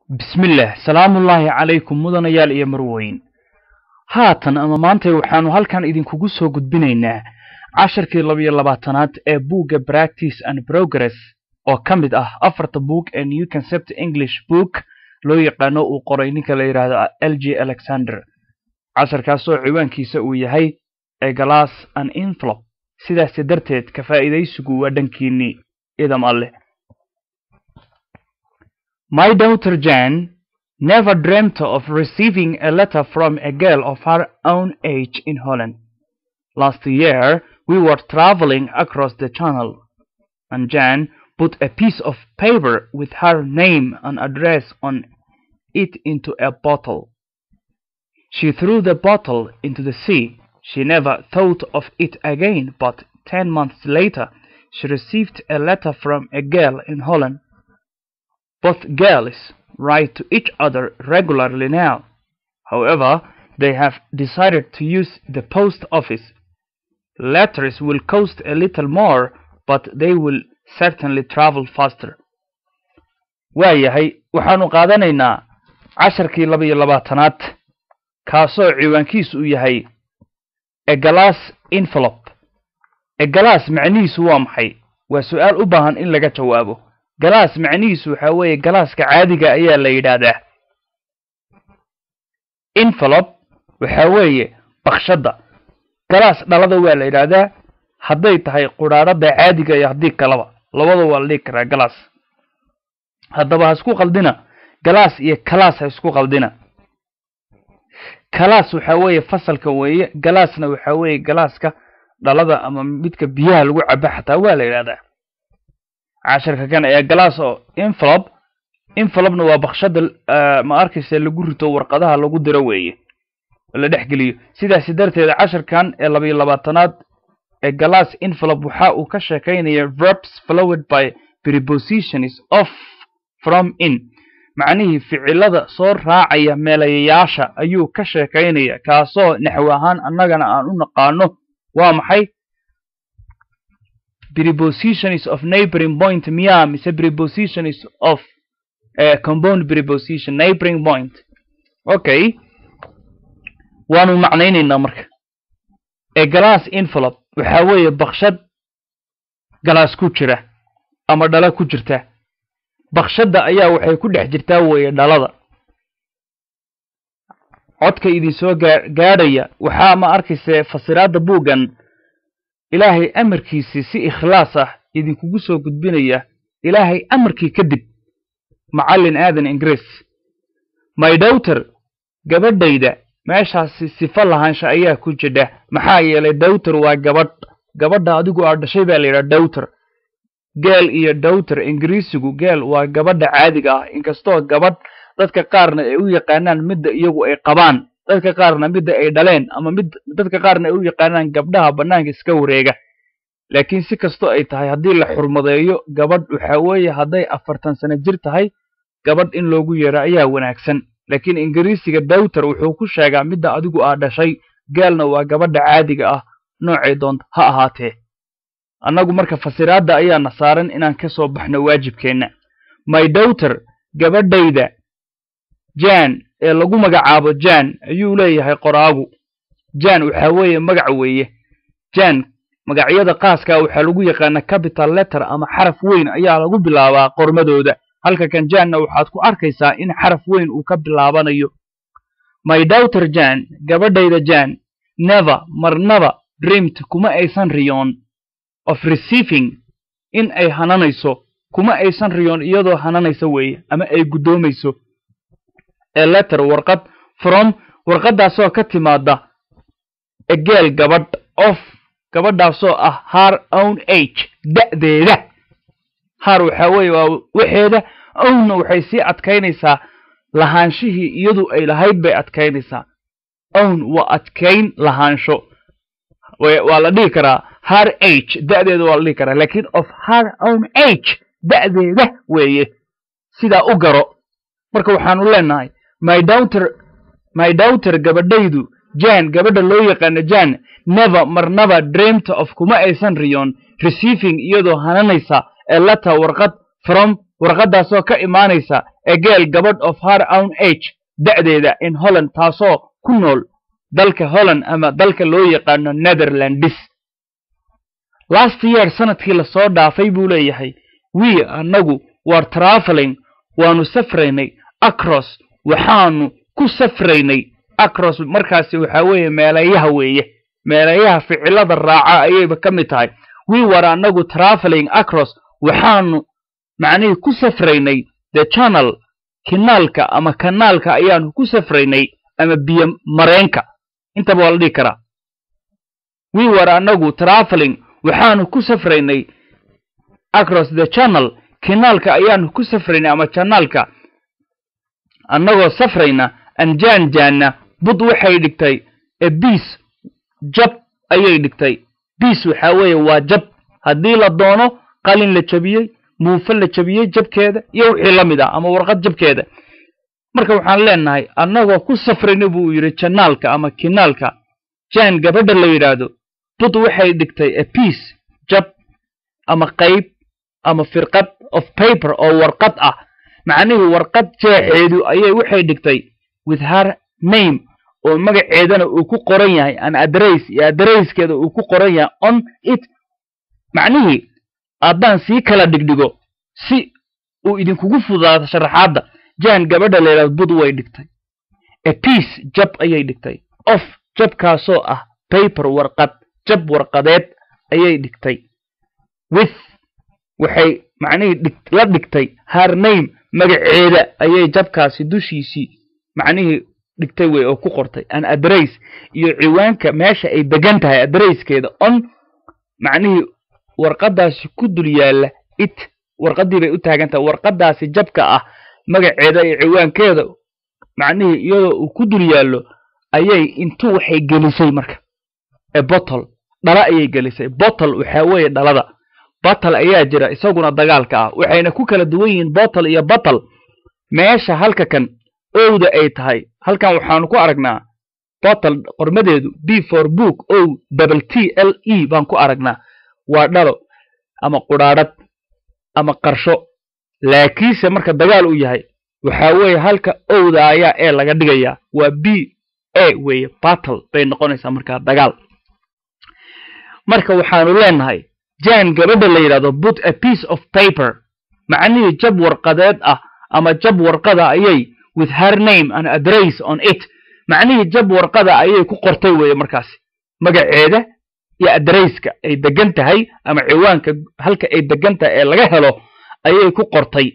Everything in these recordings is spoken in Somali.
bismillaah salaamullaahi calaykum mudanayaal iyo marweyn haatan ama maantay waxaannu halkan idinkugu soo gudbinaynaa casharkii labiyo labaatanaad ee buugga practice and progress oo ka mid ah afarta buug ee new concept english book loo yaqaano uu qoray ninka la yidhaahdo l g alexander casharkaasoo ciwaankiisa uu yahay ee galaas an inflop sidaasi darteed ka faa'iidaysigu waa dhankiinnii idam alleh My daughter Jan never dreamt of receiving a letter from a girl of her own age in Holland. Last year, we were traveling across the channel, and Jan put a piece of paper with her name and address on it into a bottle. She threw the bottle into the sea. She never thought of it again, but ten months later, she received a letter from a girl in Holland. Both girls write to each other regularly now. However, they have decided to use the post office. Letters will cost a little more, but they will certainly travel faster. waayahay waxaannu qaadanaynaa casharkii laba iyo labaatanaad kaasoo ciwaankiisu uu yahay egalaas envelop egalaas macnihiisu waa maxay waa su-aal u baahan in laga jawaabo galaas macnihiisu waxaa weeye galaaska caadiga ayaa la yidhaahdaa envelop waxaa weeye bakshadda galaas dhalada waa la yidhaahdaa hadday tahay qudhaadhada caadiga iyo haddii kalaba labada waa la dhigi karaa galaas haddaba ha isku qaldina galaas iyo kalaas ha isku qaldina kalaas waxaa weeye fasalka weeye galaasna waxaa weeye galaaska dhalada ama midka biyaha lagu cabo xataa waa la yidhahdaa casharka kan ayaa galaas oo envelop envelopna waa bakshada ma arkaysa lagu rito warqadaha lagu diro weeye la dhex geliyo sidaasi darteed casharkan ee labayo labaatanaad ee galaas envelop waxa uu ka sheekaynaya verbs flowed by prepositions of from in macnihii ficilada soo raacaya meelayayaasha ayuu ka sheekaynaya kaasoo naxwi ahaan annagana aan u naqaano waa maxay prepositions of neighboring point miya mise prepositions of uh, compound preposition neighboring point okay waanu macnaynaynaa marka ee galaas envelop waxaa weeye bakshad galaas ku jira ama dhala ku jirta bakshadda ayaa waxay ku dhex jirtaa weeye dhalada codka idinsoo gaa gaadhaya waxaa ma arkayse fasiraadda buuggan ilaahay amarkiisii si ikhlaas ah idinkugu soo gudbinaya ilaahay amarkii kadib macallin aadan ingiriis my dowter gabadhayda meeshaasi sifo lahaansha ayaa ku jidha maxaa yeelay dowter waa gabadh gabadha adigu aa dhashay baa la yidhaha dowter geel iyo dowter ingiriisigu geel waa gabadha caadiga ah inkastoo gabadh dadka qaarna ay u yaqaanaan midda iyagu ay qabaan dadka qaarna midda ay dhaleen ama mid dadka qaarna ay u yaqaanaan gabdhaha bannaanka iska wareega laakiin si kastoo ay tahay haddii la xurmadeeyo gabadh waxaa weeye hadday afartan sano jir tahay gabadh in loogu yeedho ayaa wanaagsan laakiin ingiriisiga dowter wuxuu ku sheegaa midda adigu aa dhashay gaalna waa gabadha caadiga ah noocay doonta ha ahaatee annagu marka fasiraadda ayaana saaran inaan ka soo baxno waajibkeenna my dowter gabadhayda jan ee lagu magacaabo jan ayuu leeyahay qoraagu jan waxaa weeye magac weeye jan magacyada qaaskaa waxaa lagu yaqaana capital letter ama xaraf weyn ayaa lagu bilaabaa qormadooda halka kan janna waxaad ku arkaysaa in xaraf weyn uu ka bilaabanayo my dowter jan gabadhayda jan never marnaba dreamt kuma aysan riyoon of receiving in ay hananayso kuma aysan riyoon iyadoo hananaysa weeye ama ay guddoomayso ee letter warqad from warqaddaasoo ka timaada egeel gabadh of gabadhaasoo ah har own age da'deeda har waxaa weeye waa waxeeda ownna waxay sii adkaynaysaa lahaanshihii iyadu ay lahayd bay adkaynaysaa own waa adkayn lahaansho waa la dhihi karaa har age da'deeda waa la dhihi karaa laakiin of har own age da'deeda weeye sidaa u garo marka waxaanu leenahay my dowter my dowter gabadhaydu jan gabadha loo yaqaano jan never marnaba dreamt of kuma aysan riyoon receiving iyadoo hananaysa ee letter warqad from warqaddaasoo ka imaanaysa egeel gabadh of her own age da'deeda in holland taasoo ku nool dalka holland ama dalka loo yaqaano netherlandis last year sanadkii lasoo dhaafay buu leeyahay we annagu war traveling waanu safraynay across waxaanu ku safraynay across markaasi waxaa weeye meelayaha weeye meelayaha ficilada raaca ayayba ka mid tahay we war annagu traveling across waxaanu macnihii ku safraynay the channel kinaalka ama kanaalka ayaanu ku safraynay ama biyo mareenka intaba waa la dhihi karaa we war annagu traveling waxaanu ku safraynay across the channel kinaalka ayaanu ku safraynay ama janaalka annagoo safrayna anjaan jaanna bud waxay dhigtay e biis jab ayay dhigtay biis waxaa weeye waa jab haddii la doono qalin la jabiyey muufe la jabiyey jabkeeda iyo wixii la mid ah ama warqad jabkeeda marka waxaan leenahay annagoo ku safrayna buu yidhi janaalka ama kinaalka jaan gabadha la yidhaahdo bud waxay dhigtay a piace jab ama qayb ama firqad of paper oo warqad ah macnihii warqad jeexeedu ayay waxay dhigtay with her name oo magaceedana uu ku qoran yahay an adress iyo adresskeeda uu ku qoran yahay on it macnihii haddaan sii kala dhigdhigo si uu idinkugu fududaado sharaxaadda jaan gabadha la yidhahdo bud way dhigtay a piace jab ayay dhigtay of jabkaasoo ah paper warqad jab warqadeed ayay dhigtay with waxay macnihii la dhigtay her name magaceeda ayay jabkaasi dushiisii macnihii dhigtay wey oo ku qortay an adress iyo ciwaanka meesha ay degan tahay adresskeeda on macnihii warqaddaasi ku dul yaalla it warqaddii bay u taagan tahay warqaddaasi jabka ah magaceeda iyo ciwaankeeda macnihii iyadoo uu ku dul yaallo ayay intuu waxay gelisay marka e bottle dhala ayay gelisay bottle waxaa weeye dhalada battle ayaa jira isaguna dagaalka ah waxayna ku kala duwan yihiin bottle iyo battle meesha halka kan owda ay tahay halkan waxaanu ku aragnaa bottle qormadeedu b for book o double t l e baan ku aragnaa waa dhalo ama qudhaadhad ama qarsho laakiinse marka dagaal uu yahay waxaa weeye halka owda ayaa ee laga dhigayaa waa b a weeye battle bay noqonaysaa markaa dagaal marka waxaanu leenahay jan gabadha la yidhahdo put a piece of paper macnihii jab warqadeed ah ama jab warqada ayay with her name and address on it macnihii jab warqada ayay ku qortay weeye markaasi magaceeda iyo adresska ay degan tahay ama ciwaanka halka ay degan tahay ee laga helo ayay ku qortay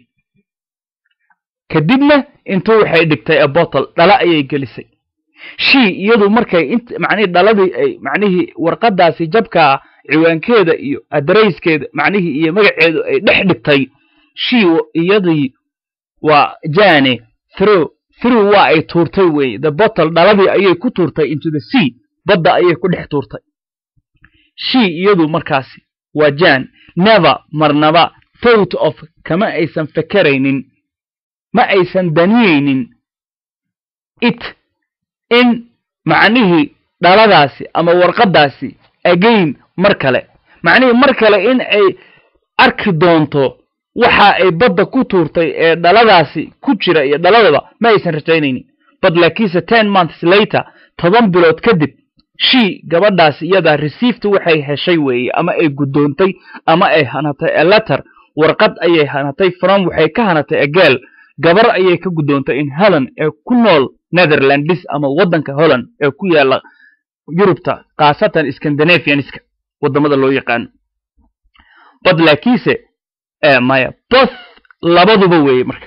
kadibna intuu waxay dhigtay a bottle dhala ayay gelisay shii iyadu markay int macnihii dhaladii ay macnihii warqadaasi jabkaa ciwaankeeda iyo adresskeeda macnihii iyo magaceedu ay dhex dhigtay shii iyadii waa jane through through waa ay tuurtay weeye the bottle dhaladii ayay ku tuurtay into the sea badda ayay ku dhex tuurtay shii iyadu markaasi waa jan never marnaba thought of kama aysan fekeraynin ma aysan daniyeynin it in macnihii dhaladaasi ama warqaddaasi again mar kale macnihii mar kale in ay arki doonto waxa ay badda ku tuurtay ee dhaladaasi ku jira iyo dhaladaba ma aysan rajaynaynin but laakiinse ten months later toban bilood kadib shii gabadhaasi iyadaa received waxay heshay weeye ama ay guddoontay ama ay hanatay a letter warqad ayay hanatay from waxay ka hanatay ageel gabar ayay ka guddoontay in holland ee ku nool netherlandis ama waddanka holland ee ku yaalla yurubta khaasatan scandinavianiska waddamada loo yaqaano bad laakiinse maya both labaduba weeye marka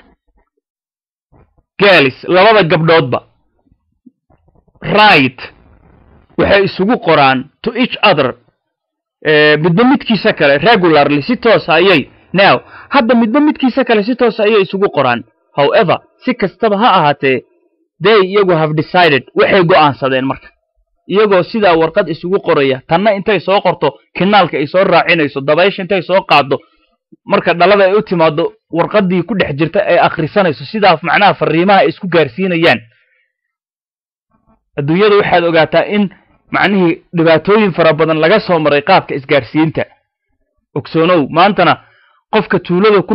galis labada gabdhoodba right waxay isugu qoraan to each other midba midkiisa kale regularly si toosa ayay now hadda midba midkiisa kale si toosa ayay isugu qoraan however si kastaba ha ahaatee they iyagu have decided waxay go'aansadeen marka iyagoo sidaa warqad isugu qoraya tanna intay soo qorto kinaalka ay soo raacinayso dabaysha intay soo qaaddo marka dhalada ay u timaado warqaddii ku dhex jirta ay akhrisanayso sidaa macnaha fariimaha ay isku gaarsiinayaan adduunyada waxaad ogaataa in macnihii dhibaatooyin fara badan laga soo maray qaabka isgaarsiinta ogsoonow maantana qofka tuulada ku nool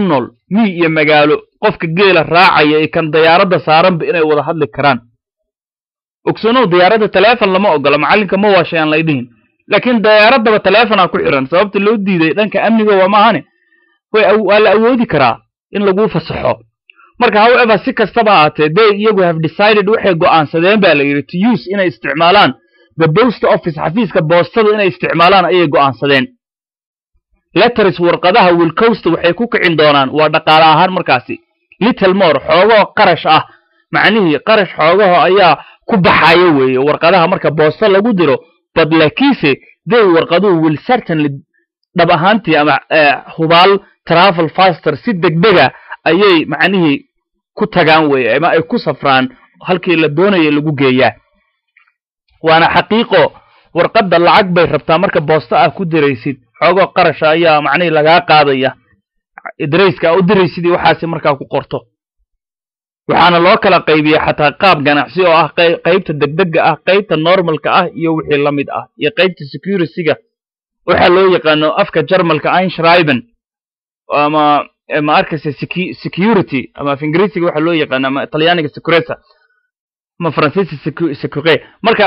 mii iyo magaalo qofka geela raacaya iyo kan dayaaradda saaranba inay wada hadli karaan ogsanow diyaaradda telefon lama ogola macallinka ma waashay aan lay dhihin laakiin dayaaradaba telefonaa ku xiran sababta loo diiday dhanka amniga waa maahane waa la awoodi karaa in laguu fasaxo marka however si kastaba ahaatee they iyagu have decided waxay go'aansadeen ba la yidhi to use inay isticmaalaan the post office xafiiska boostada inay isticmaalaan ayay go'aansadeen letters warqadaha wilcosta waxay ku kicin doonaan waa dhaqaale ahaan markaasi little more xoogoo qarash ah macnihii qarash xoogaho ayaa ku baxayo weeye warqadaha marka boosto lagu diro but laakiinse they warqaduhu will certainly dhab ahaantii ama hubaal travel faster si degdega ayay macnihii ku tagaan weye ama ay ku safraan halkii la doonaya lagu geeyaa waana xaqiiqo warqadda lacag bay rabtaa marka boosto ah ku diraysid xoogoo qarasha ayaa macnihii lagaa qaadaya darayska u diraysidii waxaasi markaa ku qorto waxaana loo kala qaybiya xataa qaab ganacsi oo ah qaybta degdega ah qaybta normalka ah iyo wixii la mid ah iyo qaybta securityga waxaa loo yaqaano afka jarmalka einschreiben ama ma arkaysa security ama af ingiriisiga waxaa loo yaqaano ama talyaaniga securesa ama faransiiska secure marka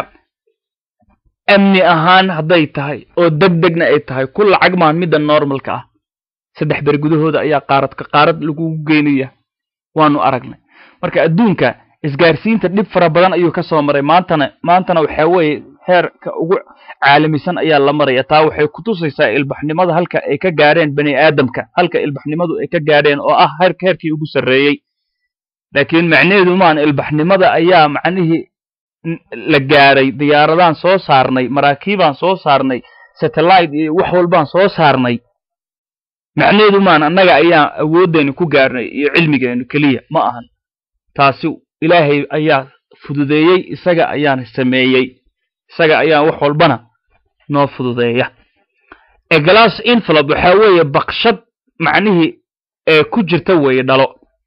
amni ahaan hadday tahay oo degdegna ay tahay ku lacag maan midda normalka ah saddex ber gudahooda ayaa qaaradka qaarad lagugu geynaya waanu aragnay marka adduunka isgaarsiinta dhib fara badan ayuu ka soo maray maantana maantana waxaa weeye heerka ugu caalamisan ayaa la maraya taa waxay kutusaysaa ilbaxnimada halka ay ka gaadheen bani aadamka halka ilbaxnimadu ay ka gaadheen oo ah heerka heerkii ugu sarreeyey laakiin macnaheedu maan ilbaxnimada ayaa macnihii la gaadhay diyaaradaan soo saarnay maraakiibaan soo saarnay satellite iyo wax walbaan soo saarnay macnaheedu maan annaga ayaan awooddeenu ku gaarnay iyo cilmigeenu keliya ma ahan taasi ilaahay ayaa fududeeyey isaga ayaana sameeyey isaga ayaan wax walbana noo fududeeya ee glass envelope waxaa weeye bakshad macnihii ee ku jirta weeye dhalo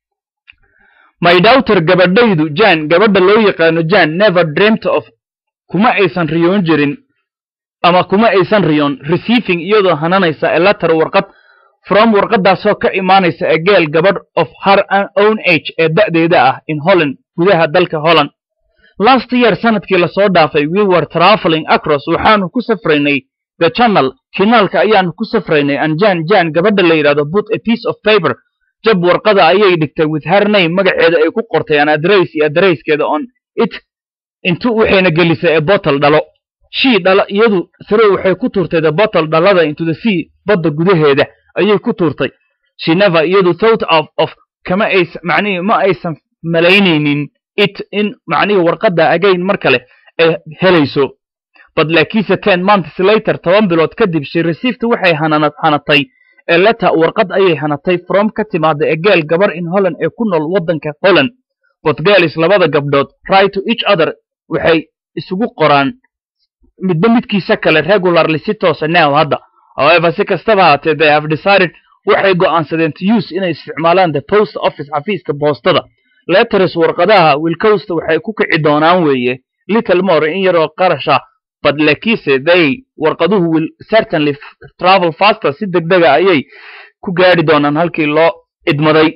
my daughter gabadhaydu jan gabadha loo yaqaano jan never dreamt of kuma aysan riyoon jirin ama kuma aysan riyoon receiving iyadoo hananaysa a letter warqad from warqadaasoo ka imaanaysa a geel gabadh of her own age ee da'deeda ah in holland gudaha dalka holland last year sanadkii lasoo dhaafay we were traveling across waxaanu ku safraynay the channel kinaalka ayaanu ku safraynay and jan jan gabadha la yidhahdo put a piece of paper jab warqada ayay dhigtay with her name magaceeda ay ku qortay an adress iyo adreyskeeda on it intu waxayna gelisay a bottle dhalo shii dhala iyadu sare waxay ku tuurtay the bottle dhalada into the sea badda gudaheeda ayay ku tuurtay she never iyadu thought of of kama aysan macnihii ma aysan malaynaynin it in macnihii warqadda agayn mar kale ay helayso but laakiinse ten months later toban bilood kadib she received waxay hanana hanatay ee letter warqad ayay hanatay from ka timaada ee geel gabar in holland ee ku nool waddanka holland but girls labada gabdhood write to each other waxay isugu qoraan midba midkiisa kale regularly si toosa now hadda however si kastaba haatee they have decided waxay go'aansadeen to use inay isticmaalaan the post office xafiiska boostada letters warqadaha wilcosta waxay ku kici doonaan weeye little more in yaroo qarasha but laakiinse they warqaduhu will certainly travel faster si degdega ayay ku gaadhi doonaan halkii loo idmaday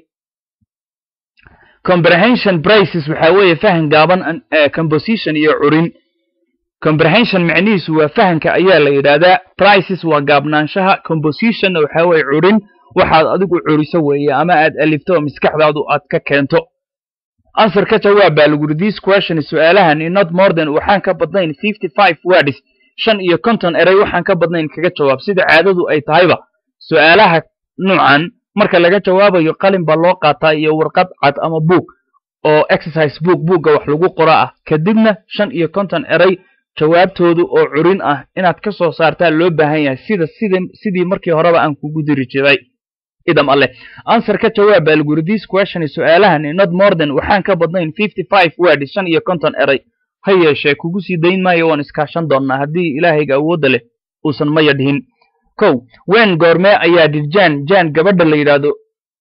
comprehension prices waxaa weeye fahan gaaban composition iyo curin comprehension macnihiisu waa fahanka ayaa la yidhaahdaa prices waa gaabnaanshaha compositionna waxaa weeye curin waxaad adigu curiso weeye ama aad alifto oo maskaxdaadu aad ka keento answer ka jawaab baa lagu yidhi this question su'aalahan in not more than waxaan ka badnayn fifty five words shan iyo konton erey waxaan ka badnayn kaga jawaab sida caadadu ay tahayba su'aalaha nuucan marka laga jawaabayo qalin baa loo qaataa iyo warqad cad ama buug oo exercise book buugga wax lagu qoro ah kadibna shan iyo konton erey jawaabtoodu oo curin ah inaad ka soo saartaa loo baahan yahay sida sida sidii markii horeba aan kugu diri jiray idam alle answer ka jawaab baa lagu yidhi this question su'aalahan in not more than waxaan ka badnayn fifty five word shan iyo konton erey ha yeeshee kugu sii dayn maayo waan iskaashan doonnaa haddii ilaahayga awoodda leh uusan maya dhihin kow wen goormee ayaa dirjan jan gabadha la yidhaahdo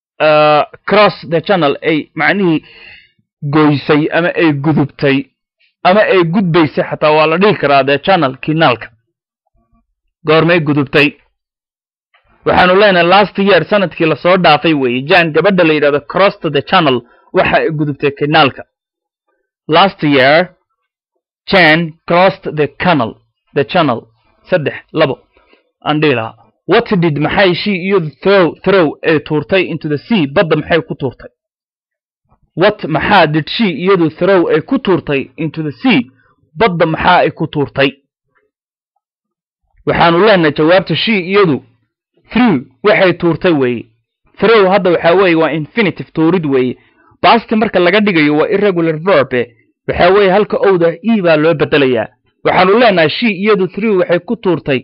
cross the channel ay macnihii goysay ama ay gudubtay ama ay gudbaysay xataa waa la dhihi karaa the channel kinaalka goormay gudubtay waxaanu leenahay last year sanadkii lasoo dhaafay weeye jan gabadha la yidhahdo crossed the channel waxa ay gudubtay kanaalka last year jan crossed the canal the channel saddex labo aan dhihi lahaa what did maxay she iyadu throw throw ee tuurtay into the sea badda maxay ku tuurtay what maxaa did she iyadu throw ay ku tuurtay into the sea badda maxaa ay ku tuurtay waxaanu leenahay jawaabta she iyadu through waxay tuurtay weeye throw hadda waxaa weeye waa infinitive tuurid weeye basti marka laga dhigayo waa irregular verbe waxaa weeye halka owda e baa loo bedelayaa waxaanu leenahay she iyadu through waxay ku tuurtay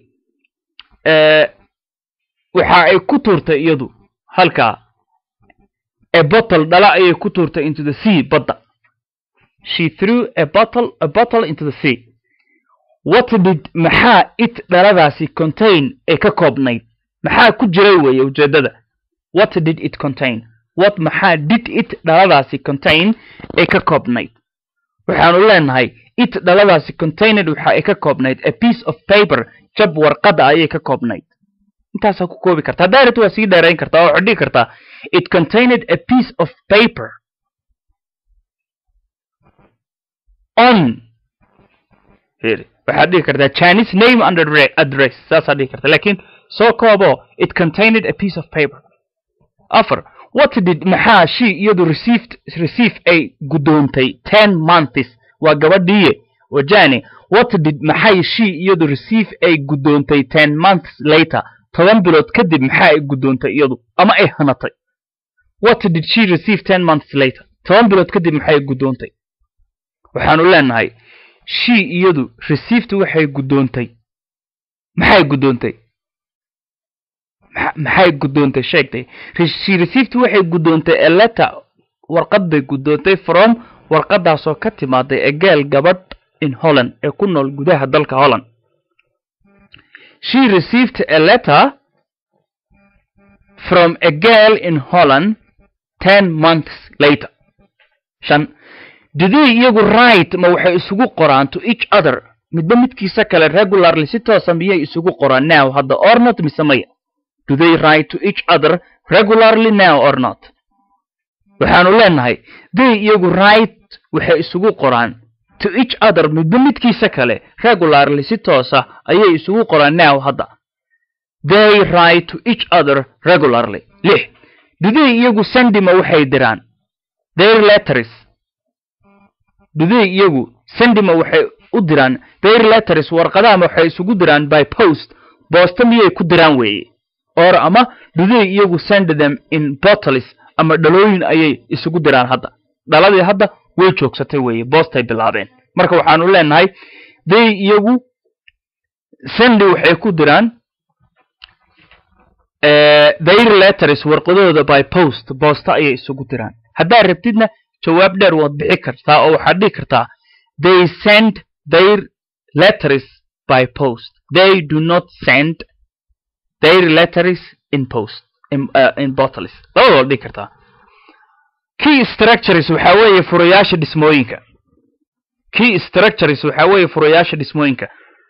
waxa ay ku tuurtay iyadu halkaa a bottle dhala ayay ku tuurtay into the sea badda she threw a bottle a bottle into the sea what did maxaa it dhaladaasi contain ee ka koobnayd maxaa ku jiray weeye ujeeddada what did it contain what maxaa did it dhaladaasi contain ee ka koobnayd waxaanu leenahay it dhaladaasi contained waxa ay ka koobnayd a piece of paper jab warqadda ayay ka koobnayd intaasaa ku koobi kartaa direct waa sii dheerayn kartaa oo waxaad dhigi kartaa it contained a piece of paper on heri waxaad dhigi kartaa chinese name under address saasaad dhigi kartaa lakin soo koobo it contained a piece of paper afar what did maxaa she iyadu received receive ay guddoontay ten months waa gabadhiiye wajani what did maxay she iyadu receive ay guddoontay ten months later toban bilood kadib maxaa ay guddoontay iyadu ama ay hanatay what did she receive ten months later toban bilood kadib maxay guddoontay waxaanu leenahay she iyadu received waxay guddoontay maxay guddoontay maxay guddoontay sheegtay she received waxay guddoontay a letter warqad bay guddoontay from warqadaasoo ka timaaday egeel gabadh in holland ee ku nool gudaha dalka holland she received a letter from a girl in holland ten months later shan diday iyagu right ma waxay isugu qoraan to each other midba midkiisa kale regularly si toosa miyay isugu qoraan now hadda or not mise maya do they write to each other regularly now or not waxaanu leenahay day iyagu right waxay isugu qoraan to each other midba midkiisa kale regularly si toosa ayay isugu qoraan now hadda they write to each other regularly lix duday iyagu sendima waxay diraan their letters duday iyagu sendima waxay u diraan their letters warqadahama waxay isugu diraan by post boosta miyay ku diraan weeye or ama duday iyagu send them in bottles ama dhalooyin ayay isugu diraan hadda dhaladii hadda way joogsatay weeye boostay bilaabeen marka waxaanu leenahay day iyagu sendi waxay ku diraan their letters warqadooda by post boosta ayay isugu diraan haddaad rabtidna jawaab dheer waad bixi kartaa oo waxaad dhihi kartaa they send their letters by post they do not send their letters in post in, uh, in bottles labada waad dhihi kartaa key structures waxaa weeye furayaasha dhismooyinka key structures waxaa weeye furayaasha dhismooyinka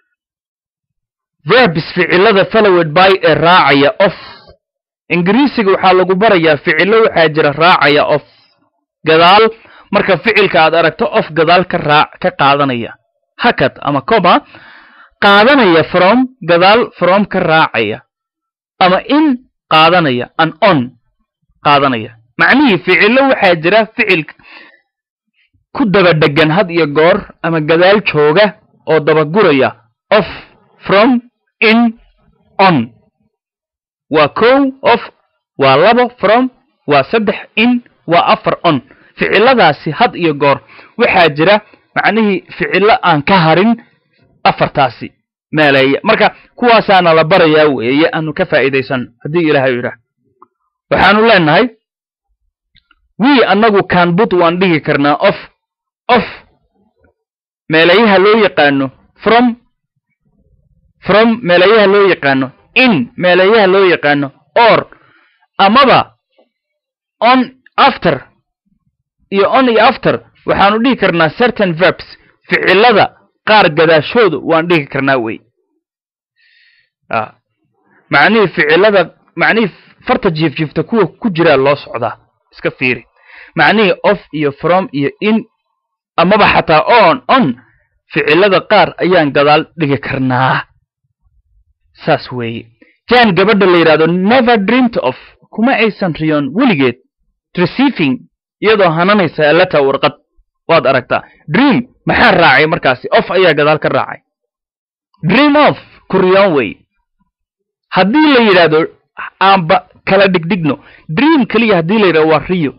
verbs ficilada followed by ee raacaya of ingiriisiga waxaa lagu barayaa ficilo waxaa jira raacaya of gadaal marka ficilka aad aragto of gadaal ka raac ka qaadanaya hakad ama coma qaadanaya from gadaal from ka raacaya ama in qaadanaya an on qaadanaya macnihii ficilo waxaa jira ficil ku daba dhegan had iyo goor ama gadaal jooga oo dabaguraya of from in on waa kow of waa labo from waa saddex in waa afar on ficiladaasi had iyo goor waxaa jira macnihii ficilo aan ka harin afartaasi meeleeya marka kuwaasaana la barayaa weeye aanu ka faa'iidaysan haddii ilaahay yidhaah waxaanu leenahay wii annagu kaanbut waan dhigi karnaa of of meelayaha loo yaqaano from from meelayaha loo yaqaano in meelayaha loo yaqaano or amaba on after iyo on iyo after waxaanu dhihi karnaa certain verbs ficilada qaar gadaashooda waan dhigi karnaa wey macnihii ficilada macnihii farta jiifjiifta kuwa ku jiraa loo socdaa iska fiiri macnihii off iyo from iyo in amaba xataa on on ficilada qaar ayaan gadaal dhigi karnaa saas weeye jan gabadha la yidhahdo never dreamed of kuma aysan riyoon weligeed receiving iyadoo hananaysa letter warqad waad aragtaa dream maxaa raacay markaasi off ayaa gadaal ka raacay dream of ku riyoon weeye haddii la yidhaahdo aanba kala dhigdhigno dream keliya haddii la yidhahdo waa riyo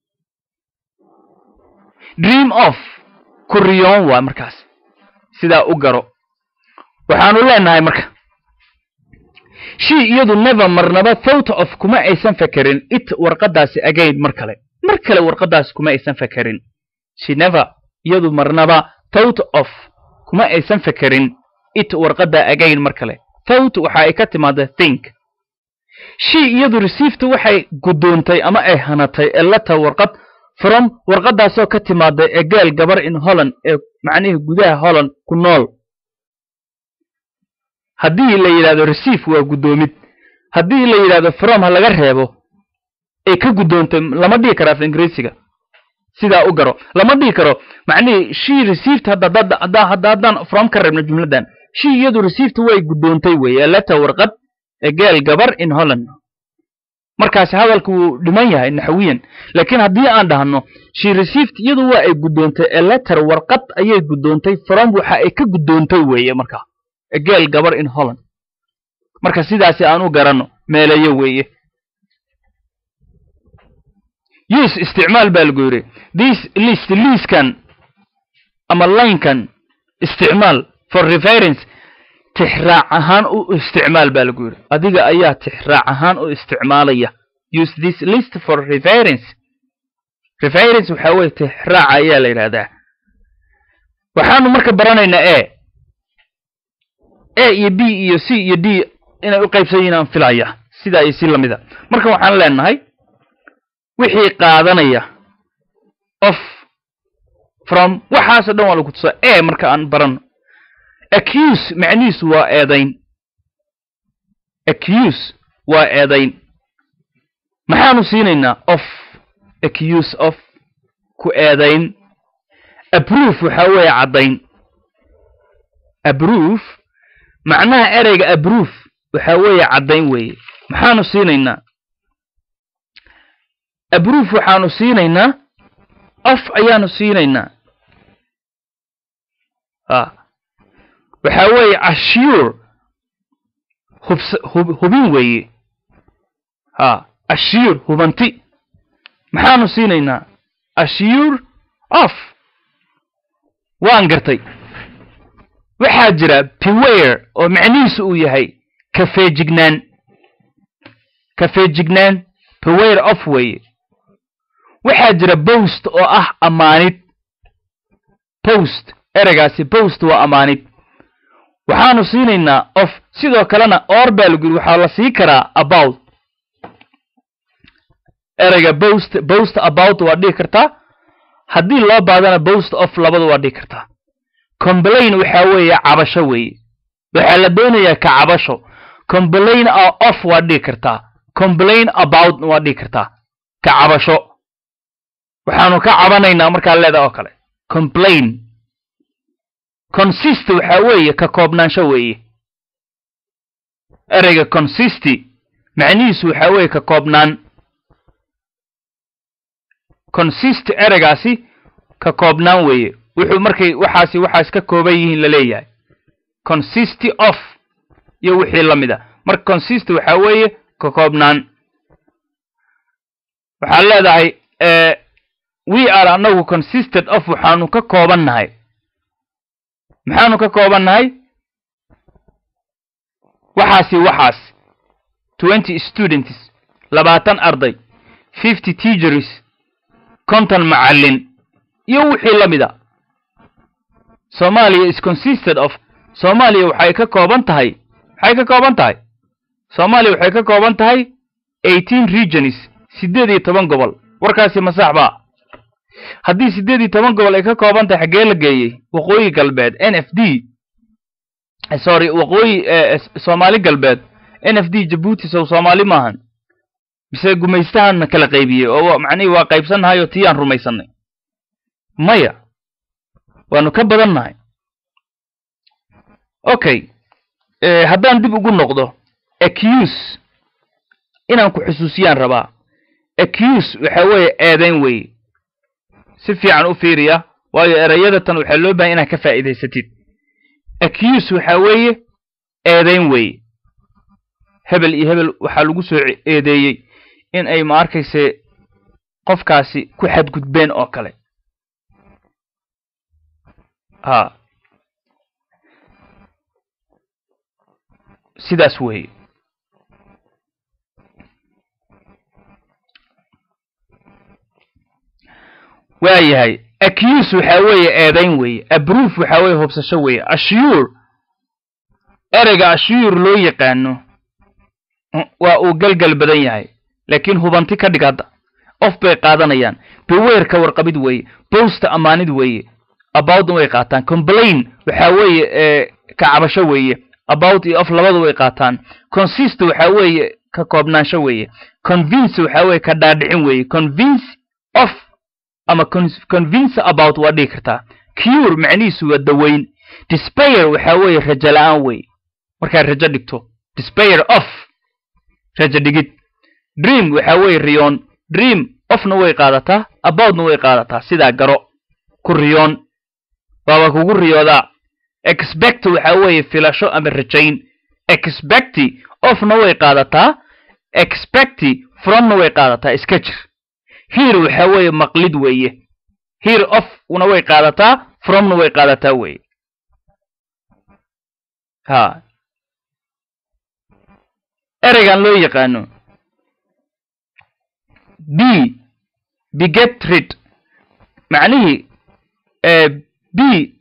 dream of ku riyoon waa markaas sidaa u garo waxaanu leenahay marka shii iyadu never marnaba thought of kuma aysan fakerin it warqadaasi again mar kale mar kale warqadaasi kuma aysan fakerin she never iyadu marnaba thought of kuma aysan fakerin it warqada again mar kale thought waxa ay ka timaada think shii iyadu received waxay guddoontay ama ay hanatay ee letter warqad from warqadaasoo ka timaada ee geel gabar in holland ee macnihii gudaha holland ku nool haddii la yidhahdo receive waa guddoomid haddii la yidhahdo from ha laga reebo ay ka guddoontay lama dhihi karo af ingiriisiga sidaa u garo lama dhihi karo macnihii she received hadda hadda haddaan from ka reebno jumladdan she iyadu received way guddoontay weeye letter warqad ee geel gabar in holland markaasi hadalku wuu dhiman yahay naxwiyan laakiin haddii aan dhahno she received iyadu waa ay guddoontay ee letter warqad ayay guddoontay from waxa ay ka guddoontay weeye markaa geel gabar in holland marka sidaasi aan u garanno meelayo weeye use isticmaal baa lagu yidhi this list liiskan ama linekan isticmaal for reference tixraac ahaan u isticmaal baa lagu yidhi adiga ayaa tixraac ahaan u isticmaalaya use this list for reference reference waxaa weye tixraaca ayaa la yidhahdaa waxaanu marka baranaynaa e a iyo b iyo c iyo d inay u qaybsan yihiin aan filaya sidaa iyo si lamida marka waxaan leenahay wixii qaadanaya of from waxaasoo dhan waa lagu tusaa e marka aan baranno accuse macnihiisu waa eedayn accuse waa eedayn maxaanu siinaynaa of accuse of ku eedayn aproof waxaa weeye caddayn aproof macnaha ereyga aproof waxaa weeye caddayn weeye maxaanu siinaynaa aproof waxaanu siinaynaa of ayaanu siinaynaa a waxaa weeye assure hubs hub hubin weeye a assure hubanti maxaanu siinaynaa assure of waan gartay waxaa jira beware oo macnihiisu uu yahay kafeejignaan kafeejignaan beware of weeye waxaa jira bost oo ah ammaanid bost ereygaasi bost waa ammaanid waxaanu siinaynaa of sidoo kalena or baa lagu yidhi waxaa la sii karaa about ereyga bost bost about waa dhihi kartaa haddii loo baadana bost of labadu waa dhihi kartaa complain waxaa weeye cabasho weeye waxaa la doonayaa ka cabasho complain of waa dhihi kartaa complain about waa dhihi kartaa ka cabasho waxaanu ka cabanaynaa markaa leeda oo kale complain consist waxaa weeye ka koobnaansho weeye ereyga consisty macnihiisu waxaa weeye ka koobnaan consist ereygaasi ka koobnaan weeye wuxuu markay waxaasi waxaas ka kooban yihiin la leeyahay consisty of iyo wixii la mid a marka consist waxaa weeye ka koobnaan waxaad leedahay we are anagu consisted of waxaanu ka kooban nahay maxaanu ka kooban nahay waxaasi waxaas twenty students labaatan arday fifty teachers konton macallin iyo wixii la mid a soomaaliya is consisted of soomaaliya waxay ka kooban tahay maxay ka kooban tahay soomaaliya waxay ka kooban tahay eighteen regions siddeed iyo toban gobol warkaasi ma sax baa haddii siddeed iyo toban gobol ay ka kooban tahay xaggee la geeyey waqooyi galbeed n f d sorry waqooyi soomaali galbeed n f d jabuuti sow soomaali maahan mise gumaystahanna kala qaybiyey oo macnihii waa qaybsannahay oo tii aan rumaysannay maya waanu ka badan nahay okay haddaan dib ugu noqdo accuse inaan ku xusuusiyaan rabaa accuse waxa weeye eedayn weeye si fiican u fiiriya waayo erayadatan waxaa loo bahay inaad ka faa'iidaysatid accuse waxa weeye eedayn weeye hebel iyo hebel waxaa lagu soo eedeeyey in ay ma arkayse qofkaasi ku xadgudbeen oo kale ha sidaas weeye waa yahay accuse waxa weeye eedayn weeye abroof waxa weeye hubsasho weeye ashyuur ereyga ashyuur loo yaqaano waa uu galgal badan yahay laakiin hubanti ka dhig hadda of bay qaadanayaan beweerka warqabid weeye bowsta ammaanid weeye about way qaataan complain waxa weeye ka cabasho weeye about iyo of labadu way qaataan consist waxa weeye ka koobnaansho weeye convince waxa weeye ka dhaadhicin weeye convince of ama convince about waa dhigi kartaa cure macnihiisu waa daweyn despair waxa weeye rajo la-aan weeye markaad rajo dhigto despair of rajo dhigid dream waxa weeye riyoon dream ofna way qaadataa aboutna way qaadataa sidaa garo ku riyoon waaba kugu riyoodaa expect waxa weeye filasho ama rajayn expecti ofna way qaadataa expecti fromna way qaadataa iska jir here waxa weeye maqlid weeye here of una way qaadataa fromna way qaadataa weeye ha ereygan loo yaqaano b beget rid macnihii b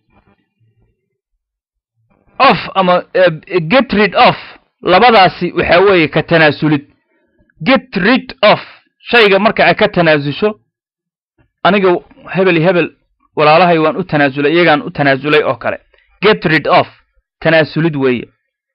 of ama get rid of labadaasi waxa weeye ka tanaasulid get rid of shayga marka ay ka tanaasusho aniga hebel iyo hebel walaalahay waan u tanaasulay iyagaan u tanaasulay oo kale get rid of tanaasulid weeye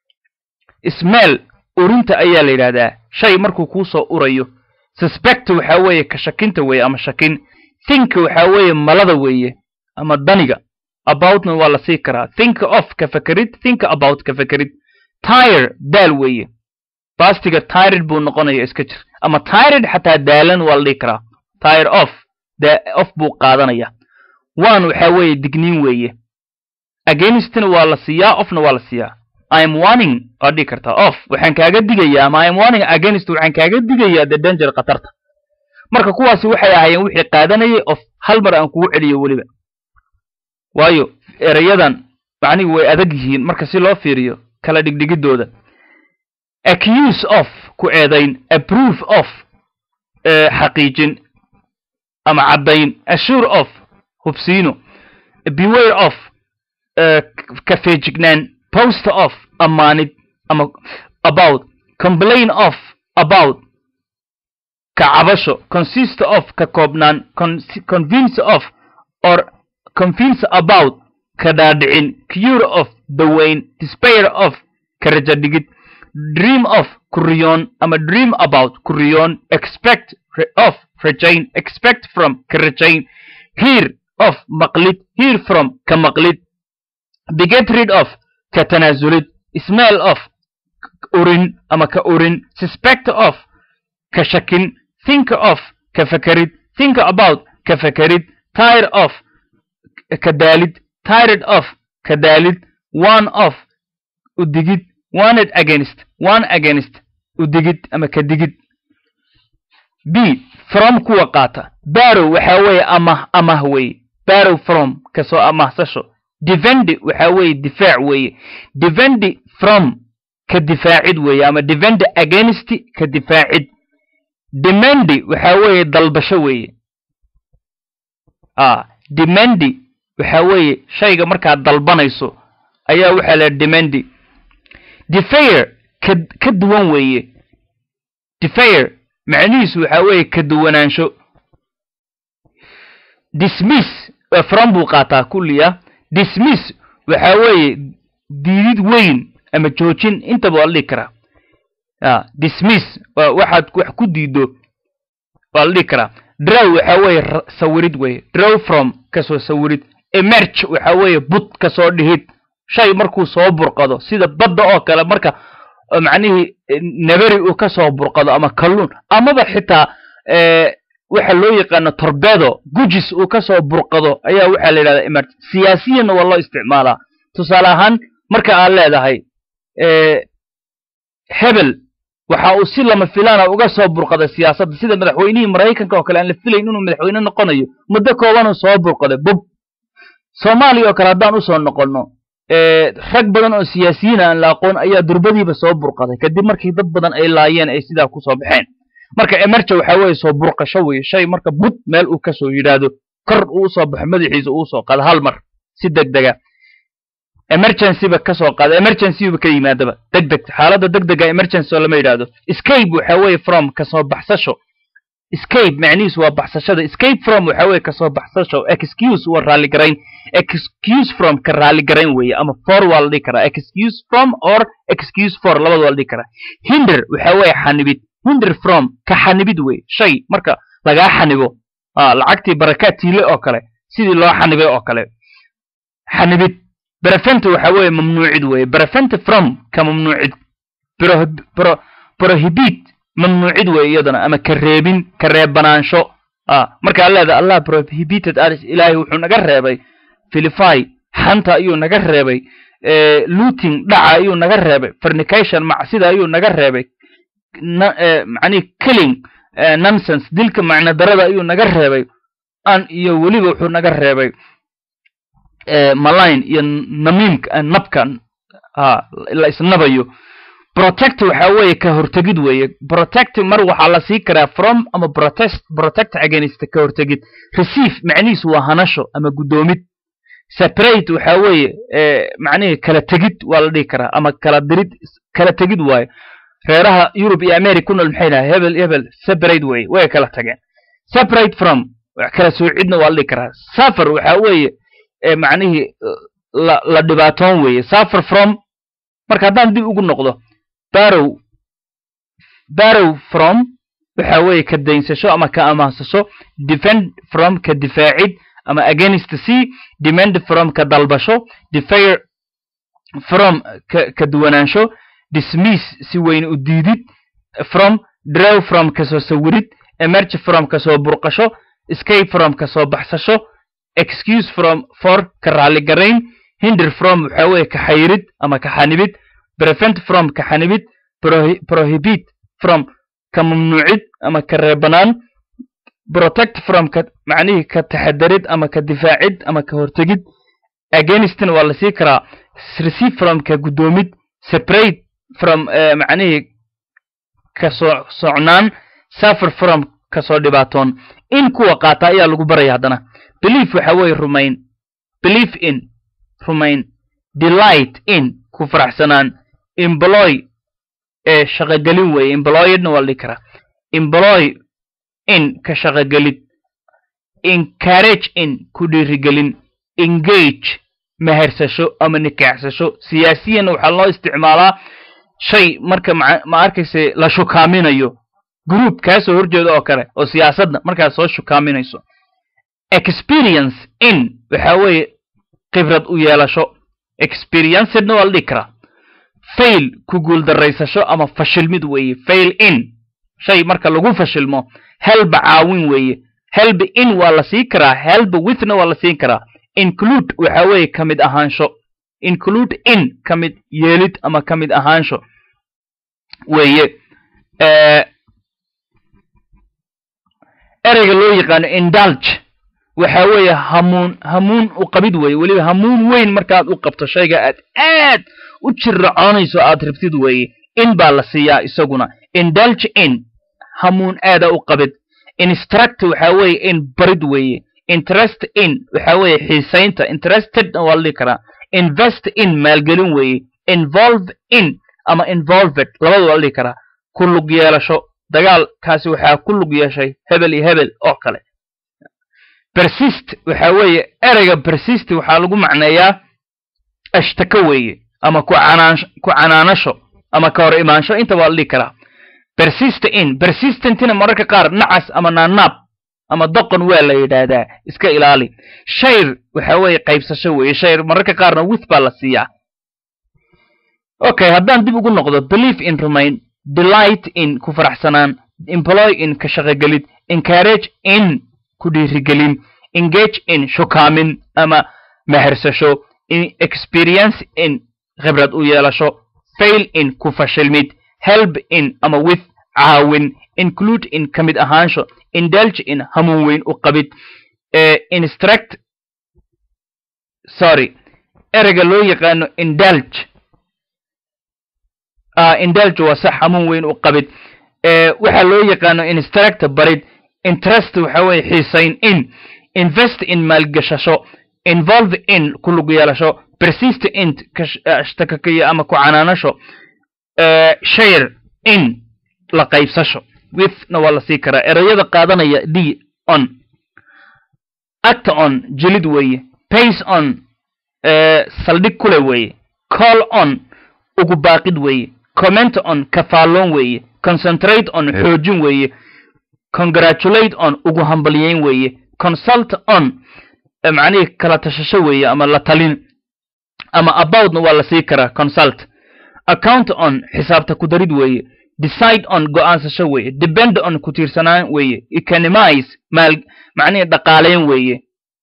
smell urinta ayaa la yidhahdaa shay markuu kuu soo urayo suspect waxa weeye ka shakinta weeye ama shakin think waxa weeye malada weeye ama daniga aboutna waa la sii karaa think of ka fekerid think about ka fekerid tire daal weeye bastiga tired buu noqonaya iska jir ama tired xataa daalan waa la dhihi karaa tire off of buu qaadanaya one waxa weeye digniin weeye againstna waa la siiyaa ofna waa la siiyaa im warning waa dhihi kartaa off waxaan kaaga digayaa ama im warning against waxaan kaaga digayaa the danger khatarta marka kuwaasi waxay ahaayeen wixii qaadanayay of hal mar aan kugu celiyo weliba waayo erayadan macnihi way adag yihiin marka si loo fiiriyo kala dhigdhigidooda accuse of ku eedayn approve of xaqiijin ama caddayn assure of hubsiino beware of ka feejignaan post of ammaanid ama about complain of about ka cabasho consist of ka koobnaan convince of or convince about ka dhaadhicin cure of daweyn despair of ka rajo dhigid dream of kuriyoon ama dream about kuriyoon expect of rajayn expect from ka rajayn hear of maqlid hear from ka maqlid beget rid of ka tanaasulid smell of urin ama ka urin suspect of ka shakin think of ka fekerid think about ka fekerid tire of ka daalid tired of ka daalid one of udigid wanted against one against udigid ama ka digid b from kuwa qaata barow waxa weeye amah amah weeye barow from kasoo amahsasho defendi waxa weeye difaac weeye defendi from ka difaacid weeye ama defendi against ka difaacid demendi waxa weeye dalbasho weeye a demendi waxa weeye shayga markaad dalbanayso ayaa waxaa la demendi defair ka ka duwan weeye defair macnihiisu waxa weeye ka duwanaansho dismiss from buu qaataa kulliya dismiss waxa weeye diidid weyn ama joojin intaba waa la dhigi karaa a dismiss waxaad wax ku diido waa la dhihi karaa draw waxa weeye sawirid weye draw from kasoo sawirid emerge waxa weeye bud kasoo dhihid shay markuu soo burqado sida badda oo kale marka macnihii neberi uu kasoo burqado ama kalluun amaba xitaa waxa loo yaqaano torbedo gujis uu kasoo burqado ayaa waxaa la yidhahdaa emerge siyaasiyanna waa loo isticmaalaa tusaale ahaan marka aad leedahay hebel waxa uu si lama filaana uga soo burqaday siyaasadda sida madaxweynihii maraykanka oo kale aan la filayn inuu madaxweyne noqonayo muddo koobanuu soo burqaday bub soomaaliya oo kale haddaan usoo noqonno rag badan oo siyaasiyiin aan la aqoon ayaa durbadiiba soo burqaday kadib markii dad badan ay laayeen ay sidaa kusoo baxeen marka emerja waxa weeye soo burqasho weye shay marka bud meel uu kasoo yidhaahdo kor uu usoo baxo madaxiisa uu usoo qaado hal mar si deg dega emergencyba kasoo qaada emergencyba ka yimaadaba deg deg xaaladda deg dega emergency oo lama yidhaahdo escape waxa weeye from kasoo baxsasho escape macnihiisu waa baxsashada escape from waxa weeye kasoo baxsasho excuse waa raalligarayn excuse from ka raalligarayn weeye ama for waa la dhihi karaa excuse from or excuse for labada waa la dhihi karaa hinder waxa weeye xanibid hinder from ka xanibid weye shay marka lagaa xanibo lacagtii barakaad tiile oo kale sidii loo xanibay oo kale xanibid brevent waxa weeye mamnuucid weeye brevent from ka mamnuucid prohibit mamnuucid weeye iyadana ama ka reebin ka reebanaansho markaa leeda allah prohibited aris ilaahay wuxuu naga reebay filify xanta ayuu naga reebay looting dhaca ayuu naga reebay fornication macsida ayuu naga reebay macnihi killing nonsense dilka macno darada ayuu naga reebay an iyo weliba wuxuu naga reebay maline iyo namiimka nabka la isnabayo protect waxa weeye ka hortegid weeye protect mar waxaa la sii karaa from ama protest protect against ka hortegid receive macnihiisu waa hanasho ama guddoomid separate waxa weeye macnihii kala tegid waa la dhihi karaa ama kala dirid kala tegid waayo reeraha yurub iyo america ku nool maxay dhahay hebel hebel separate weye way kala tageen separate from kala soocidna waa la dhihi karaa suffer waxa weeye macnihii la la dhibaatoon weeye suffer from marka haddaan dib ugu noqdo barow barow from waxa weeye ka daynsasho ama ka amaansasho defend from ka difaacid ama against c demand from ka dalbasho defair from ka ka duwanaansho dismiss si weyn u diidid from draw from kasoo sawirid emerge from kasoo burqasho escape from kasoo baxsasho excuse from for ka raalligarayn hinder from waxa weeye ka xayrid ama ka xanibid prevent from ka xanibid prohibit from ka mamnuucid ama ka reebanaan protect from ka macnihii ka taxadarid ama ka difaacid ama ka hortegid againstna waa la sii karaa receive from ka guddoomid separate from macnihii ka soo socnaan suffer from kasoo dhibaatoon in kuwa qaata ayaa lagu baraya haddana belief waxa weeye rumayn belief in rumayn delight in ku faraxsanaan employ ee shaqogelin weeye employedna waa la dhihi karaa employ in ka shaqogelid encourage in ku dhiirigelin engage mehersasho ama nikaaxsasho siyaasiyanna waxaa loo isticmaalaa shay marka ma arkayse la shukaaminayo group kaasoo horjeeda oo kale oo siyaasadda markaad soo shukaaminayso experience in waxa weeye khibrad u yeelasho experiencedna waa la dhihi karaa fail ku guuldaraysasho ama fashilmid weeye fail in shay marka lagu fashilmo helba caawin weeye helba in waa la siin karaa helba withna waa la siin karaa include waxa weeye ka mid ahaansho include in ka mid yeelid ama ka mid ahaansho weeye ereyga loo yaqaano indulge waxa weeye hamuun hamuun u qabid weeye weliba hamuun weyn markaad u qabto shayga aad aad u jirracoonayso aad rabtid weeye in baa la siiyaa isaguna indulge in hamuun aada u qabid instruct waxa weeye in barid weeye interest in waxa weeye xiisaynta interestedna waa la dhihi karaa invest in maalgelin weeye involve in ama involved labada waa la dhihi karaa ku lug yeelasho dagaalkaasi waxaa ku lug yeeshay hebel iyo hebel oo kale persist waxa weeye ereyga persist waxaa lagu macneeyaa ashtako weeye ama ku canaan ku canaanasho ama ka hor imaansho inta waa la dhihi karaa persist in persistentina mararka qaar nacas ama naanaab ama doqon waa la yidhaahdaa iska ilaali shayr waxa weeye qaybsasho weeye shayr mararka qaarna with baa la siiyaa okay haddaan dib ugu noqdo believe in remain delight in ku faraxsanaan employ in ka shaqogelid encourage in ku dhiirigelin engage in shukaamin ama mehersasho in experience in khibrad u yeelasho fail in ku fashilmid help in ama with caawin include in ka mid ahaansho indulge in hamuun weyn u qabid instruct sorry ereyga loo yaqaano indulge indulge waa sax hamuun weyn u qabid waxaa loo yaqaano instruct barid interest waxa weeye xiisayn in invest in maalgashasho involve in ku lug yeelasho persist in shtakakayo ama ku canaanasho share in la qaybsasho withna waa la sii karaa ereyada qaadanaya d on acta on jilid weeye pace on saldhig kule weeye call on ugu baaqid weeye comment on kafaalloon weeye concentrate on xoojin weeye congratulate on ugu hambalyeyn weeye consult on macnihii kala tashasho weeye ama la talin ama aboutna waa la sii karaa consult account on xisaabta ku darid weeye decide on go'aansasho weeye depend on ku tiirsanaan weeye economize maal macnihii dhaqaaleyn weeye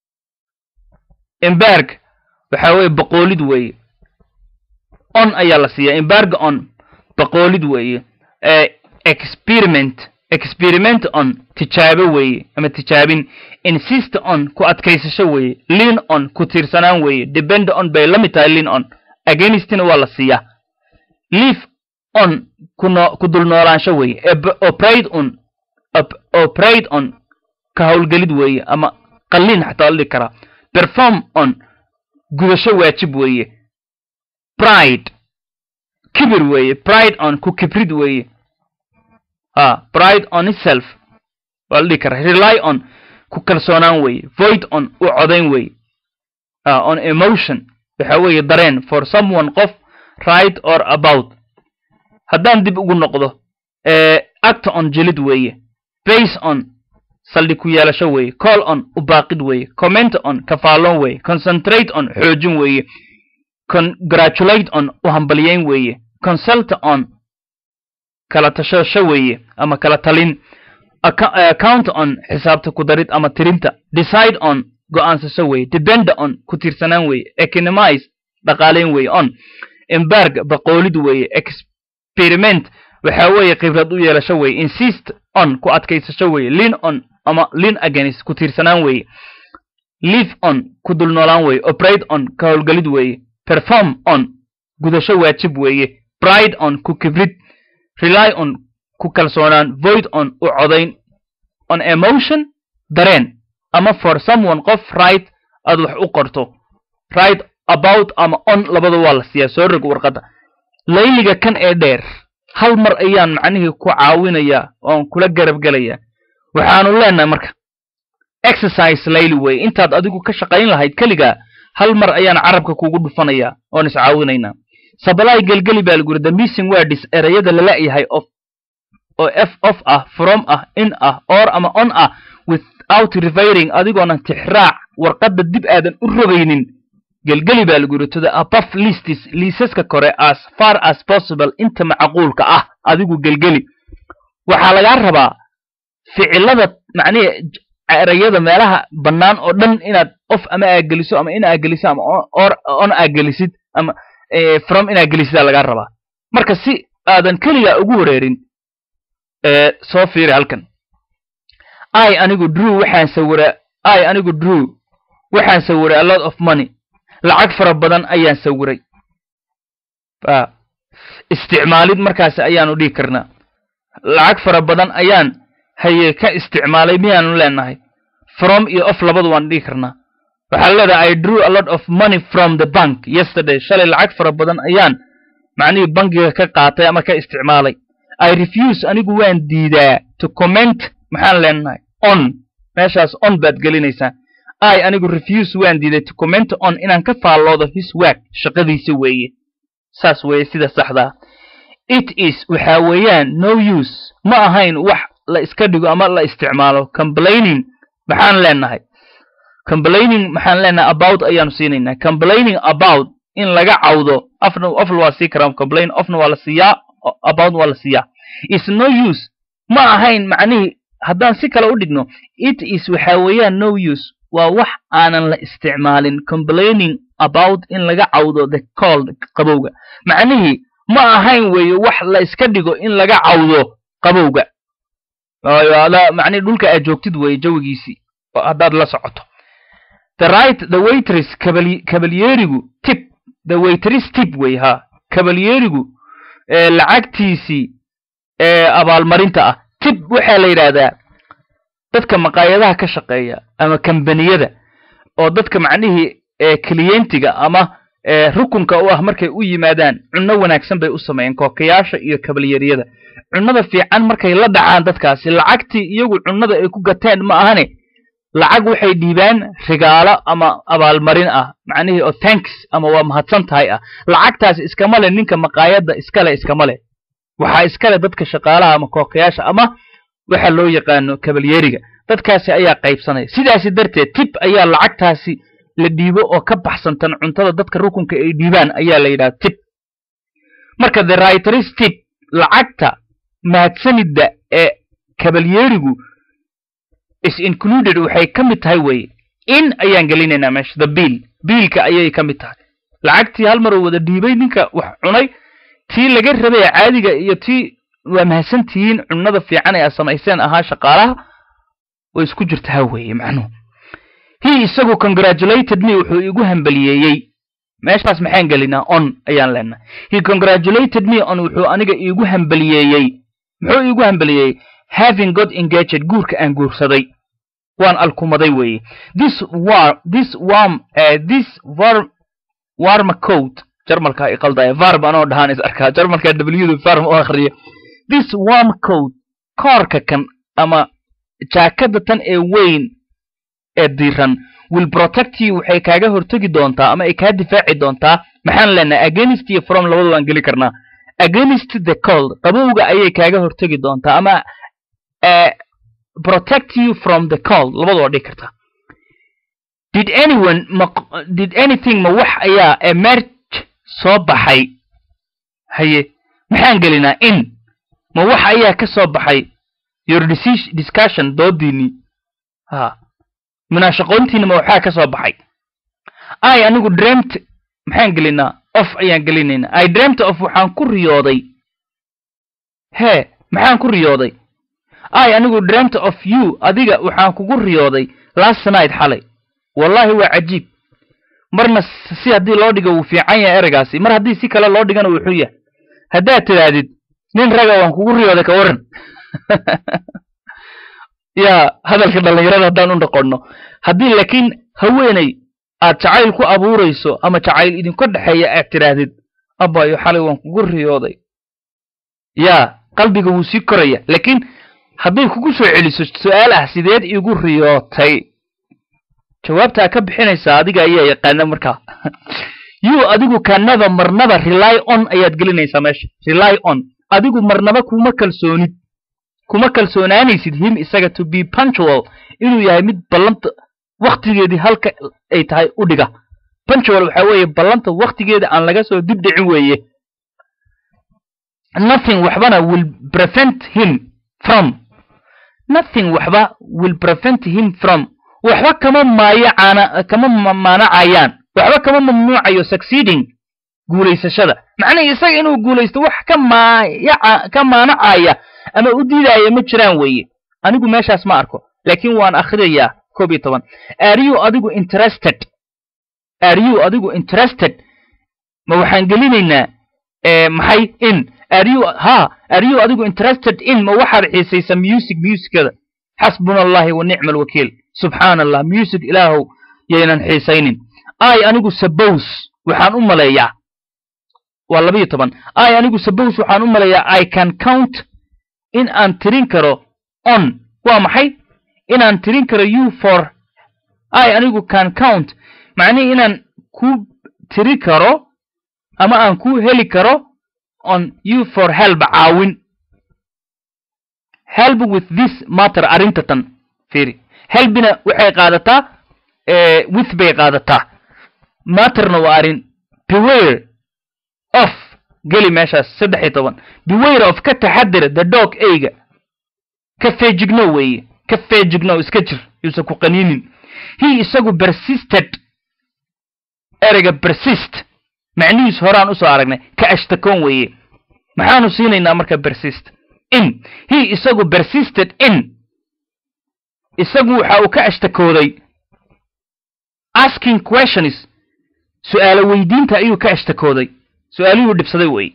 embarg waxa weeye boqoolid weeye on ayaa la siiyaa embarg on boqoolid weeye experiment experiment on tijaabo weeye ama tijaabin insist on ku adkaysasho weeye lean on ku tiirsanaan weeye depend on bay la mid tahay lean on againstna waa la siiyaa leave on kuno ku dul noolaansho weeye operate on operate on ka howlgelid weeye ama qalliin xataa la dhigi karaa perform on gudasho waajib weeye pride kibir weeye pride on ku kibrid weeye a pride on itself waa la dhigi karaa rely on ku kalsoonaan weeye void on u codayn weeye on emotion waxa weeye dareen for someone qof right or about haddaan dib ugu noqdo acta on jilid weeye base on saldhig ku yeelasho weeye call on u baaqid weeye comment on kafaalloon weeye concentrate on xoojin weeye congratulate on u hambalyeyn weeye consult on kala tashasho weeye ama kala talin account on xisaabta ku darid ama tirinta decide on go'aansasho weeye depend on ku tiirsanaan weeye economize dhaqaaleyn weeye on embarg baqoolid weeye experiment waxa weeye khibrad u yeelasho weeye insist on ku adkaysasho weeye lean on ama lean against ku tiirsanaan weeye live on ku dul noolaan weeye operate on ka howlgelid weeye perform on gudasho waajib weeye pride on ku kibrid rely on ku kalsoonaan void on u codayn on emotion dareen ama for someone qof right aad wax u qorto right about ama on labada waa la siiyaa soo rog warqadda layliga kan ee dheer hal mar ayaan macnihii ku caawinayaa oon kula garab gelayaa waxaanu leenahay marka exercise layli weye intaad adigu ka shaqayn lahayd keligaa hal mar ayaan carabka kugu dhufanayaa oon iscaawinaynaa sabalay gelgeli baa laguri the missing words ereyada lala-yahay of oo f of ah from ah in ah or ama on ah without reviring adigoonan tixraac warqadda dib aadan u rogaynin gelgeli baa lagu yidhi to the above listis liisaska kore as far as possible inta macquulka ah adigu gelgeli waxaa lagaa rabaa ficilada macnihi erayada meelaha bannaan oo dhan inaad of ama aageliso ama in aageliso ama or on aagelisid ama from in aagelisid aa lagaa rabaa marka si aadan keligaa ugu wareerin soo fiiri halkan i anigu drew waxaan sawiraa i anigu drew waxaan sawiray a lot of money lacag fara badan ayaan sawiray isticmaalid markaasi ayaanu dhihi karnaa lacag fara badan ayaan haye ka isticmaalay miyaanu leenahay from iyo of labadu waan dhihi karnaa waxaa leedahay i drew a lot of money from the bank yesterday shalay lacag fara badan ayaan macnihii bankiga ka qaatay ama ka isticmaalay i refuse anigu waan diidaa to comment maxaan leenahay on meeshaas on baad gelinaysaa i anigu refuse waan diiday to comment on inaan ka faalloodo his work shaqadiisa weeye saas weeye sida saxdaa it is waxa weeyaan no use ma ahayn wax la iska dhigo ama la isticmaalo complaining maxaan leenahay complaining maxaan leenahay about ayaanu siinaynaa complaining about in laga cawdo afna ofna waa sii karaa complain ofna waa la siiyaa about waa la siiyaa is no use ma ahayn macnihii haddaan si kale u dhigno it is waxa weeyaan no use waa wax aanan la isticmaalin complaining about in laga cawdo the cold qabowga macnihii ma ahayn weeye wax la iska dhigo in laga cawdo qabowga macnihi dhulka aad joogtid weeye jawigiisii haddaad la socoto the right the waitress kabalyerigu tip the waitress tip wey ha kabalyerigu lacagtiisii ee abaalmarinta ah tib waxaa la yidhaahdaa dadka maqaayadaha ka shaqeeya ama kambaniyada oo dadka macnihii kliyentiga ama rukunka u ah markay u yimaadaan cunno wanaagsan bay u sameeyeen kookayaasha iyo kabalyeryada cunnada fiican markay la dhacaan dadkaasi lacagtii iyagu cunnada ay ku gateen ma ahane lacag waxay dhiibaan rigaalo ama abaalmarin ah macnihii oo tanks ama waa mahadsan tahay ah lacagtaasi iskama le ninka maqaayadda iskale iskama le waxaa iskale dadka shaqaalaha ama kookayaasha ama waxa loo yaqaano kabalyeriga dadkaasi ayaa qaybsanaya sidaasi darteed tib ayaa lacagtaasi la dhiibo oo ka baxsantan cuntada dadka rukunka ay dhiibaan ayaa la yidhaha tib marka the writers tib lacagta mahadsanidda ee kabalyerigu is included waxay ka mid tahay weye in ayaan gelinaynaa meesha the bill biilka ayay ka mid tahay lacagtii hal mar uu wada dhiibay ninka wax cunay tii laga rabay caadiga iyo tii waa mahadsantihiin cunnada fiican ee aad samayseen ahaa shaqaalaha way isku jirtaa weeye macnuhu he isagu congratulated me wuxuu igu hambaliyeeyey meeshaas maxaan gelinaa on ayaan leenahay he congratulated me on wuxuu aniga iigu hambaliyeeyey muxuu iigu hambaliyeeyey having got engaged guurka aan guursaday waan alkumaday weeye this war this warm uh, this warm warma coat jarmalka iqaldaya varb anoo dhahaan is arkaa jarmalka w varm u akhriya this warm coat koorka kan ama jaakada tan ee weyn ee diiran will protect you waxay kaaga hortegi doontaa ama ay kaa difaaci doontaa maxaan leenahay against iyo from labada waan geli karnaa against the cold qabowga ayay kaaga hortegi doontaa ama uh, protect you from the cold labada waa dhigi kartaa did anyone ma did anything ma wax ayaa emerge soo baxay haye maxaan gelinaa in ma wax ayaa ka soo baxay your discussion doodiinii ha munaashaqoontiina ma waxaa ka soo baxay i anigu dreamt maxaan gelinaa of ayaan gelinaynaa i dreamt of waxaan ku riyooday hee maxaan ku riyooday i anigu dreamt of you adiga waxaan kugu riyooday last night xalay wallahi waa cajiib marna si haddii loo dhigo wuu fiican yahay ereygaasi mar haddii si kale loo dhigana wuxuu yahay haddaad tidhaahdid nin raga waan kugu riyooday ka waran yaa hadalka dhallinyarada haddaan u noqonno haddii laakiin haweeney aad jacayl ku abuurayso ama jacayl idinka dhexeeya aad tidhaahdid abayo xalay waan kugu riyooday yaa qalbiga wuu sii koraya laakiin hadday kugu soo celiso su-aal ah sideed igu riyootay jawaabtaa ka bixinaysaa adiga ayaa yaqaana markaa you adigu kanaba marnaba rely on ayaad gelinaysaa meesha rely on adigu marnaba kuma kalsoonid kuma kalsoonaanaysid him isaga to be punctual inuu yahay mid ballanta wakhtigeedii halka ay tahay u dhiga punctual waxaa weeye ballanta wakhtigeeda aan laga soo dib dhicin weeye nothing waxbana will prevent him from nothing waxba will prevent him from waxba kama maayacana kama maanacayaan waxba kama mamnuucayo succeeding guulaysashada macnaha isaga inuu guulaysto wax ka maayaca ka maanacaya ama u diidaya ma jiraan weeye anigu meeshaas ma arko laakiin waan akhriyayaa koob iyo toban are you adigu interested are you adigu interested ma waxaan gelinaynaa maxay in are you ha are you adigu interested in ma waxaad xiisaysa music musicada xasbuna allahi wa nicma alwakiil subxaana allah music ilaahow yaynan xiisaynin i anigu suppose waxaan u maleeyaa waa labayo toban i anigu suppose waxaan u maleeyaa i can count in aan tirin karo on waa maxay inaan tirin karo you for i anigu can count macnihii inaan ku tiri karo ama aan ku heli karo on you for help caawin help with this matter arrinta tan fiiri helbina waxay qaadataa with bay qaadataa matterna waa arrin beware of geli meeshaas saddex iyo toban beware of ka taxadar the dog eyga ka feejigno weeye ka feejigno iska jir yuusan ku qaniinin he isagu persisted ereyga persist macnihiis horaan usoo aragnay ka ashtakoon weeye maxaanu siinaynaa marka persist in he isagu persisted in isagu waxa uu ka ashtakooday asking questions su-aalo weydiinta ayuu ka ashtakooday su-aalihuu dhibsaday weeye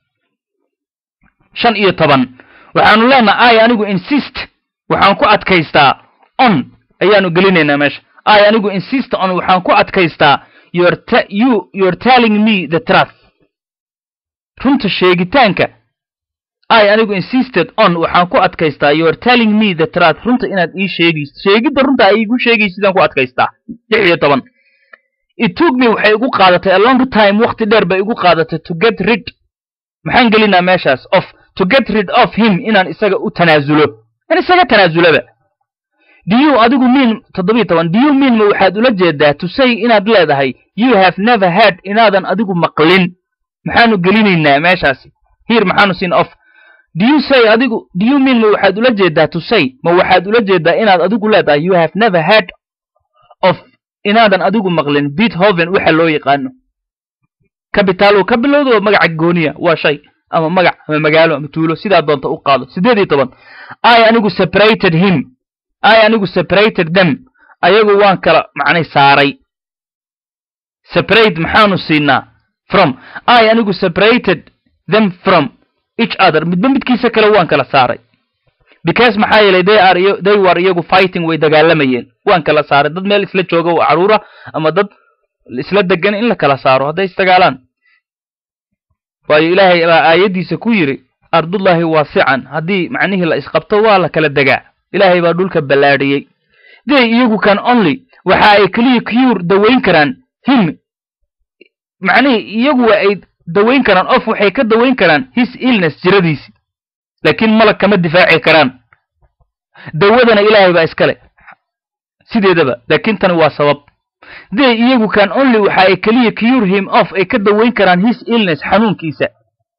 shan iyo toban waxaanu leenaha i anigu insist waxaan ku adkaystaa on ayaanu gelinaynaa meesha i anigu insist on waxaan ku adkaystaa your you you're telling me the truth runta sheegitaanka i anigu insisted on waxaan ku adkaystaa you're telling me the truth runta inaad ii sheegaysid sheegidda runta ay igu sheegaysidaan ku adkaystaa lix iyo toban it took me waxay igu qaadatay a long time wakti dheer bay igu qaadatay to get rid maxaan gelinaa meeshaas of to get rid of him inaan isaga u tanaasulo in isaga tanaasulaba do you adigu mean toddobiyo toban do you mean ma waxaad ula jeedaa to say inaad leedahay you have never heard inaadan adigu maqlin maxaanu gelinaynaa meeshaasi here maxaanu siin of do you say adigu do you mean ma waxaad ula jeedaa to say ma waxaad ula jeedaa inaad adigu leedahay you have never heard of inaadan adigu maqlin beethoven waxa loo yaqaano cabitaalo ka bilowdo magaca gooniya waa shay ama magac ama magaalo ama tuulo sidaa doonta u qaado siddeed iyo toban i anigu separated him i anigu separated them ayagu waan kala macnay saaray separate maxaanu siinaa from i anigu separated them from each other midba midkiisa kale waan kala saaray because maxaa yeelay they are iyo they were iyagu fighting way dagaalamayeen waan kala saaray dad meel isla jooga oo caruura ama dad isla degan in la kala saaro hadday isdagaalaan waayo ilaahay baa aayaddiisa ku yidhi ardullaahi waasican haddii macnihii la isqabto waa la kala degaa ilaahay baa dhulka ballaadhiyey they iyagu kan only waxa ay keliya cure dawayn karaan him macnihii iyagu waa ay dawayn karaan of waxay ka dawayn karaan his illness jiradiisi laakiin malag kama difaaci karaan dawadana ilaahay baa iskale sideedaba laakiin tani waa sabab they iyagu kan only waxa ay keliya cure him off ay ka dawayn karaan his illness xanuunkiisa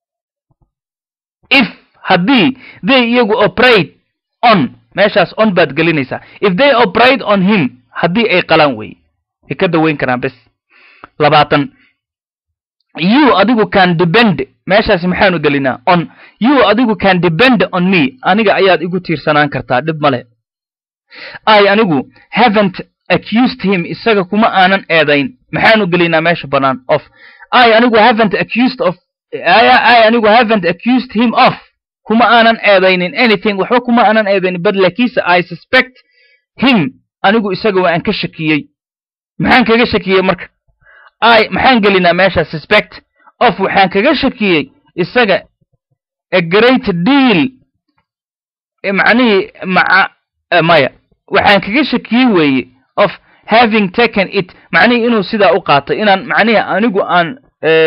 if haddii they iyagu operate on meeshaas on baad gelinaysaa if they operate on him haddii ay qalaan weye ay ka dawayn karaan bes labaatan you adigu can depend meeshaasi maxaanu gelinaa on you adigu can depend on me aniga ayaad igu tiirsanaan kartaa dhib male i anigu haven't accused him isaga kuma aanan eedayn maxaanu gelinaa meesha bannaan of i anigu haven't accused of i anigu haven't accused him of kuma aanan eedaynin anything waxba kuma aanan eedaynin but lakiinse i suspect him anigu isaga waa aan ka shakiyey maxaan kaga shakiyey marka i maxaan gelinaa meesha suspect of waxaan kaga shakiyey isaga a great deal macnihii maca maya waxaan kaga shakiyey weeye of having taken it macnihii inuu sidaa u qaatay inaan macnihii anigu aan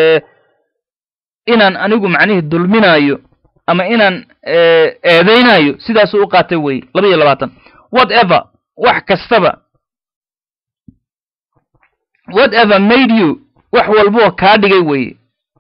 inaan anigu macnihii dulminayo ama inaan eedaynayo sidaasuu u qaatay weye laba iyo labaatan whatever wax kastaba whatever made you wax walboo kaa dhigay weeye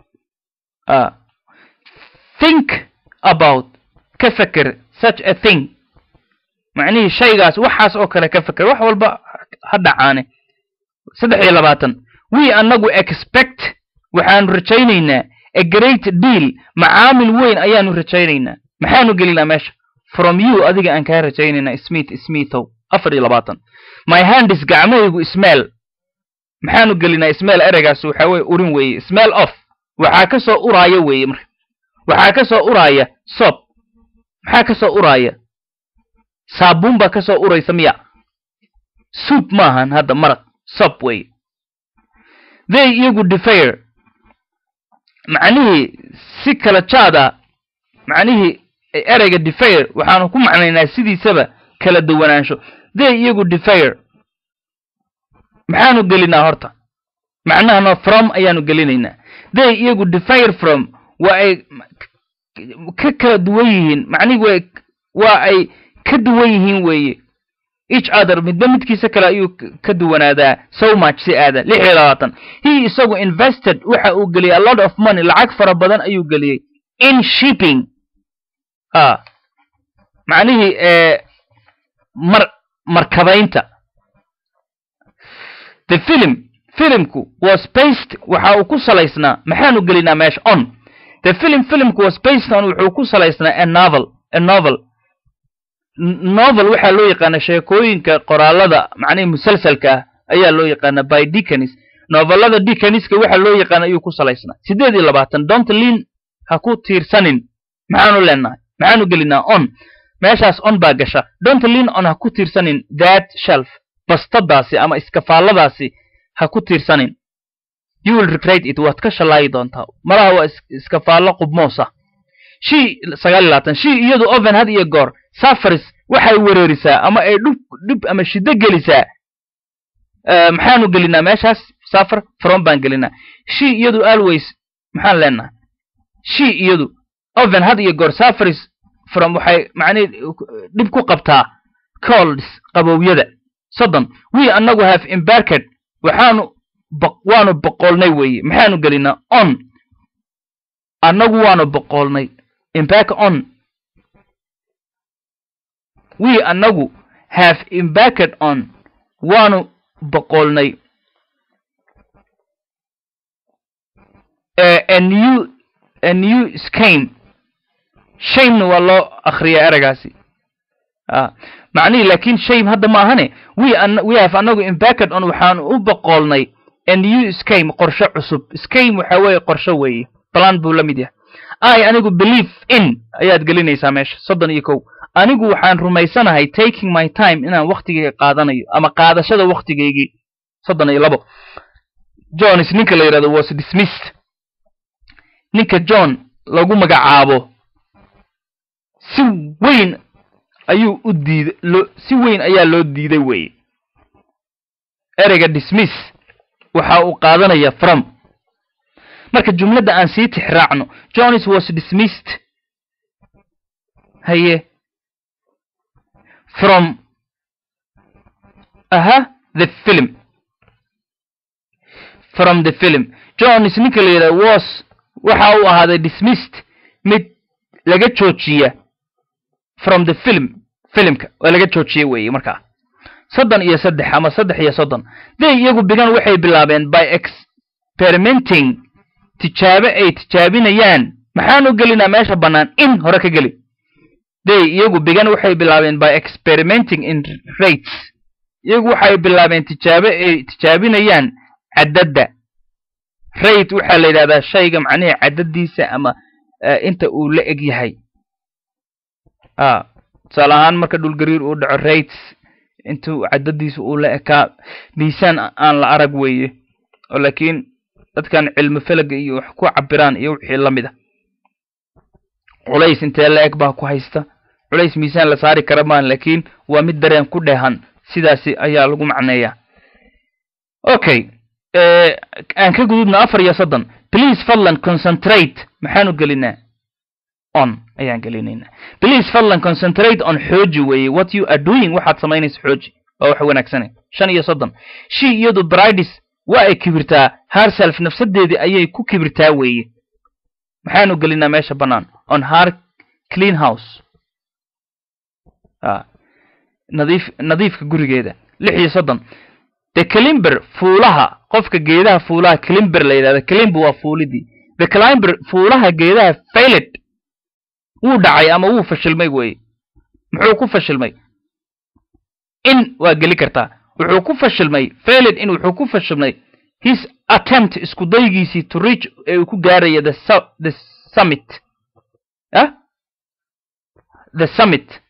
think about ka feker such a thing macnihii shaygaas waxaas oo kale ka feker wax walba ha dhacaane saddex iyo labaatan we annagu expect waxaanu rajaynaynaa a great deal macaamil weyn ayaanu rajaynaynaa maxaanu gelinaa meesha from you adiga aan kaa rajaynaynaa smith smithow afar iyo labaatan my handis gacmahaygu ismail maxaanu gelinaa ismail ereygaas waxaa weye urin weeye smell off waxaa ka soo uraaya weeye marka waxaa ka soo uraaya sob maxaa ka soo uraaya saabuun baa ka soo uraysa miya suub maahan hadda maraq sob weye they iyagu defire macnihii si kala jaad ah macnihii ereyga defire waxaanu ku macnaynaa sidiisaba kala duwanaansho they iyagu defire maxaanu gelinaa horta macnahano from ayaanu gelinaynaa they iyagu defire from waa ay ka kala duwan yihiin macnihi wa waa ay ka duwan yihiin weeye each other midba midkiisa kale ayuu ka duwanaadaa so much si aada lix iyo labaatan he isagu invested waxa uu geliyey a lot of money lacag fara badan ayuu geliyey in shipping a macnihii mar markabaynta the film filimku was based waxa uu ku salaysnaa maxaanu gelinaa meesha on the film filimku was based on wuxuu ku salaysnaa a novel a novel novel waxaa loo yaqaana sheekooyinka qoraalada macnihi musalsalka ah ayaa loo yaqaana by decanis novelada decaniska waxaa loo yaqaana ayuu ku salaysnaa siddeed iyo labaatan donta lin ha ku tiirsanin maxaanu leenahay maxaanu gelinaa on meeshaas on baa gasha donta lin on ha ku tiirsanin that shelf bastadaasi ama iskafaalladaasi ha ku tiirsanin you will regret it waad ka shallaayi doontaa malaha waa iskafaallo qubmoosa shii sagaal iyo labaatan shii iyadu oven had iyo goor safaris waxay wereerisaa ama ay dhub dhib ama shiddo gelisaa maxaanu gelinaa meeshaas safar from baan gelinaa shii iyadu always maxaan leenahay shii iyadu oven had iyo goor safaris from waxay macnihi dhib ku qabtaa colds qabowyada soddon we annagu have embarked waxaanu waanu boqolnay weeye maxaanu gelinaa on annagu waanu boqolnay embark on we annagu have embarked on waanu boqolnay a new a new scheme shamena waa loo akriyaa eragaasi macnihii laakiin shame hadda ma ahane we we have annagu embarked on waxaanu u boqolnay a new scheme qorshe cusub scheme waxa weeye qorshe weeye balan buu la mid yahay i anigu believe in ayaad gelinaysaa meesha soddon iyo kow anigu waxaan rumaysanahay taking my time inaan waktigayga qaadanayo ama qaadashada waktigaygii soddon iyo labo johns ninka la yidhahdo was dismissed ninka john lagu magacaabo si weyn ayuu u diiday loo si weyn ayaa loo diiday weeye ereyga dismiss waxa uu qaadanaya from marka jumladda aan sii tixraacno johns was dismissed haye from aha the film from the film johns ninka la yidhahdo was waxa uu ahaaday dismissed mid laga joojiya from the film filimka waa laga joojiye weeye markaa soddon iyo saddex ama saddex iyo soddon they iyagu bigan waxay bilaabeen by experimenting tijaabo ay tijaabinayaan maxaanu gelinaa meesha bannaan in hore ka geli they iyagu bigan waxay bilaabeen by experimenting in rates iyagu waxay bilaabeen tijaabo ay tijaabinayaan caddadda rate waxaa la yidhahdaa shayga macnihii caddadiisa ama inta uu la eg yahay a tusaale ahaan marka dhulgariir uu dhaco rates intuu caddadiisa uu la ekaa miisaan aan la arag weeye oo laakiin dadkan cilmi felaga iyo wax ku cabiraan iyo wixii la mid a culays intee la eg baa ku haysta culays miisaan la saari kara maan laakiin waa mid dareen ku dheehan sidaasi ayaa lagu macneeyaa okay aan ka gudubna afar iyo soddon please fadlan concentrate maxaanu gelinaa on ayaan gelinaynaa please fadlan concentrate on xooji weeye what you are doing waxaad samaynaysa xooji waa wax wanaagsane shan iyo soddon she iyadu bridis waa ay kibirtaa herself nafsadeedii ayay ku kibirtaa weeye maxaanu gelinaa meesha bannaan on her clean house nadiif nadiifka gurigeeda lix iyo soddon the climber fuulaha qofka geedaha fuulaha climber la yidhahda climber waa fuulidii the climber fuulaha geedaha failet wuu dhacay ama wuu fashilmay weeye muxuu ku fashilmay in waa geli kartaa wuxuu ku fashilmay failet in wuxuu ku fashilmay his attempt isku daygiisii to reach ee uu ku gaaraya the su the summit ah the summit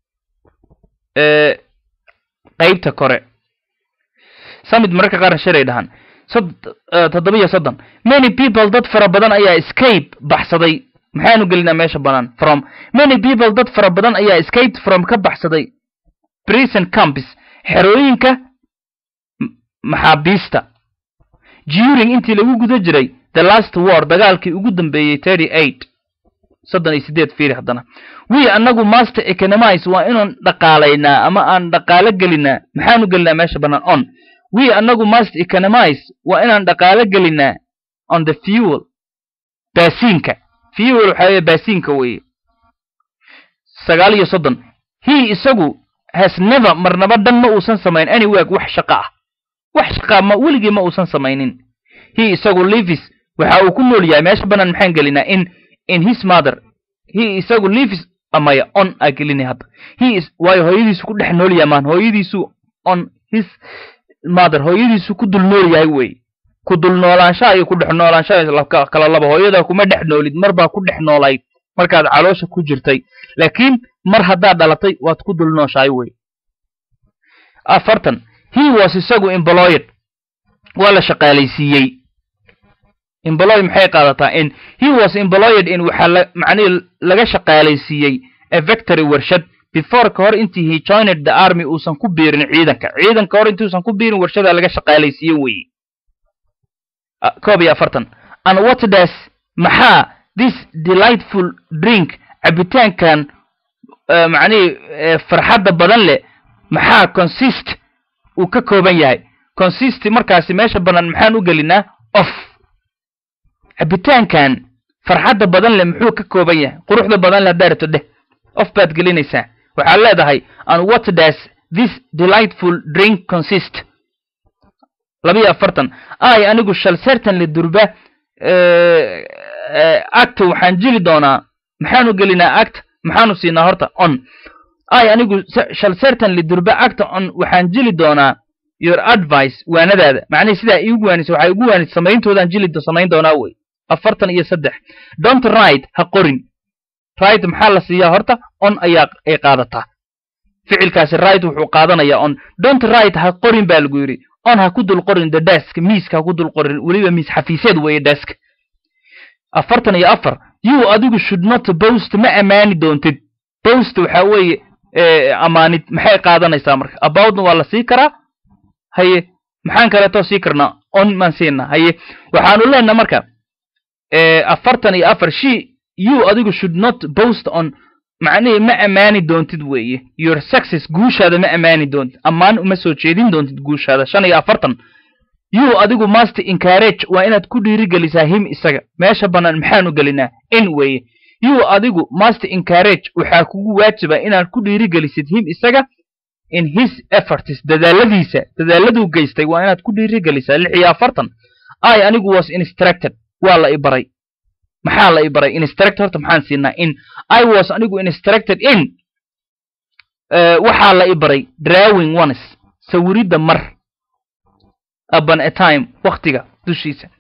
qaybta kore summit mararka qaarna shalay dhahan toddoba iyo soddon many people dad fara badan ayaa escape baxsaday maxaanu gelinaa meesha bannaan from many people dad fara badan ayaa escaped from ka baxsaday prison campus xerooyinka maxaabiista during intii lagu guda jiray the last war dagaalkii ugu dambeeyey thirty eight soddon iyo sideed fiiri haddana wi annagu master economize waa inaan dhaqaalaynaa ama aan dhaqaalo gelinaa maxaanu gelinaa meesha bannaan on wi annagu master economize waa inaan dhaqaalo gelinaa on the fuel baasiinka fuel waxaa weye baasiinka weeye sagaal iyo soddon he isagu has never marnaba dhan ma uusan samayn any work wax shaqo ah wax shaqaa ma weligii ma uusan samaynin he isagu livis waxa uu ku nool yahay meesha bannaan maxaan gelinaa in in his mother he isagu livis amaya on aa gelinay hadda he is waayo hooyadiisu ku dhex nool yahay maan hooyadiisu on his mother hooyadiisu ku dul nool yahay wey ku dul noolaanshaha iyo ku dhex noolaanshaha kala laba hooyada kuma dhex noolid mar baa ku dhex noolayd markaad caloosha ku jirtay laakiin mar haddaad dhalatay waad ku dul nooshahay wey afartan he was isagu employed waa la shaqaalaysiiyey employ maxay qaadataa in he was employed in waxaa la macnihii laga shaqaalaysiiyey a victory warshad before ka hor intii he joined the army uusan ku biirin ciidanka ciidanka hor intuusan ku biirin warshadaa laga shaqaalaysiiye weye koob iyo afartan and what does maxaa this delightful drink cabitaankan macnihii farxadda badan leh maxaa consist uu ka kooban yahay consist markaasi meesha bannaan maxaan u gelinaa of cabitaankan farxadda badan leh muxuu ka kooban yahay quruxda badan leh haddaa rabto dheh of baad gelinaysaa waxaad leedahay and what does this delightful drink consist labiyo afartan ay anigu shall certainly durba act waxaan jili doonaa maxaanu gelinaa act maxaanu siinaa horta on ay anigu shall certainly durba act on waxaan jili doonaa your advice waanadaada macnihii sidaa iigu waanisa waxay igu waanis samayntoodaan jili samayn doonaa wey afartan iyo saddex don't write ha qorin right maxaa la siiyaa horta on ayaa ay qaadataa ficilkaasi right wuxuu qaadanayaa on don't write ha qorin baa lagu yidhi on ha ku dul qorin the desk miiska ha ku dul qorin weliba miis xafiiseed weeye desk afartan iyo afar you adigu should not boast ma ammaani doontid boast waxaa weeye ammaanid maxay qaadanaysaa marka aboutna waa la sii karaa haye maxaan kaleetoo sii karnaa on maan siinaa haye waxaanu leenaha marka afartan iyo afar she you adigu should not boast on macnihii ma ammaani doontid weeye your success guushaada ma ammaani doontid ammaan uma soo jeedin doontid guushaada shan iyo afartan you adigu master encourage waa inaad ku dhiirigelisaa him isaga meesha bannaan maxaanu gelinaa in weeye you adigu master encourage waxaa kugu waajiba inaad ku dhiirigelisid him isaga in his efforts dadaaladiisa dadaaladuu geystay waa inaad ku dhiirigelisaa lix iyo afartan i anigu was instructed waa la i baray maxaa la i baray instructed horta maxaan siinaa in i was anigu instructed in waxaa la i baray drawing ones sawiridda mar upon a time waktiga dushiisa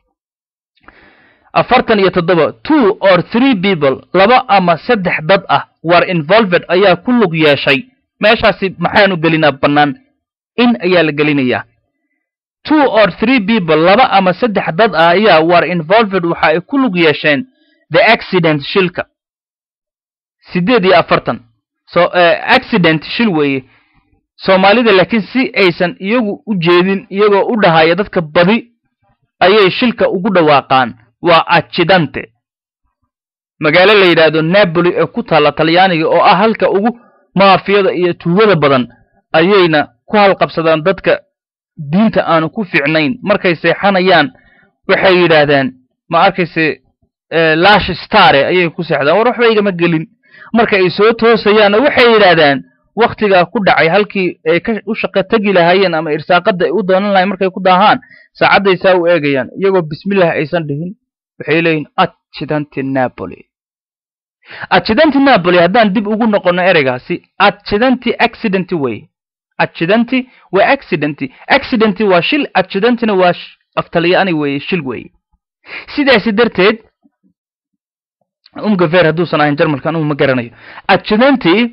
afartan iyo toddoba two or three people laba ama saddex dad ah were involved ayaa ku lug yeeshay meeshaasi maxaanu gelinaa bannaan in ayaa la gelinayaa two or three people laba ama saddex dad ah ayaa were involved waxa ay ku lug yeesheen the accident shilka siddeed iyo afartan so accident shil weeye soomaalida laakiin si aysan iyagu u jeedin iyagoo u dhahaya dadka badi ayay shilka ugu dhawaaqaan waa accidante magaalo la yidhaahdo napoli ee ku taalla talyaaniga oo ah halka ugu maafiyada iyo tuugada badan ayayna ku halqabsadaan dadka diinta aanu ku fiicnayn markay seexanayaan waxay yidhaahdaan ma arkayse lash stare ayay ku seexdaan war waxba igama gelin marka ay soo toosayaanna waxay yidhaahdaan waktigaa ku dhacay halkii ay ka u shaqo tegi lahaayeen ama irsaaqadda ay u doonan lahayen markay ku daahaan saacadday saa u eegayaan iyagoo bismillah aysan dhihin waxay leeyihin accidenti napoli accidenti napoli haddaan dib ugu noqonno ereygaasi accidenti accidenti wey accidenti waa accidenti accidenti waa shil accidentina waa aftalyaani weeye shil weeye sidaasi darteed umgafer hadduusan ahayn jarmalka anugu ma garanayo accidenti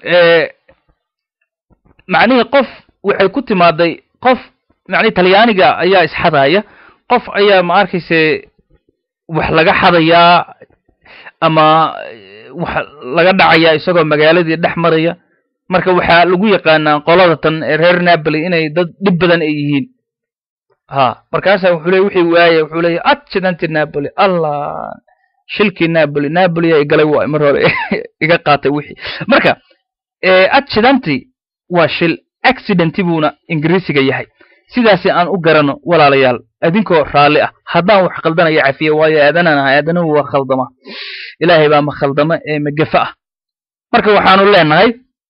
macnihii qof waxay ku timaaday qof macnihi talyaaniga ayaa isxadaya qof ayaa ma arkayse wax laga xadayaa ama wax laga dhacayaa isagoo magaaladii dhex maraya marka waxaa lagu yaqaanaa qolada tan reer napoli inay dad dhib badan ay yihiin ha markaasaa wuxuu leey wixii waaya wuxuu leeya accidenty napoli allah shilkii napoli napoli yaa igalay waa mar hore iga qaatay wixii marka accidenty waa shil accidenti buuna ingiriisiga yahay sidaasi aan u garano walaalayaal idinkoo raalli ah haddaan wax khaldanaya cafiye waayo aadanaan ahay aadanuhu waa khaldama ilaahay baa ma khaldama ee magafa ah marka waxaanu leenahay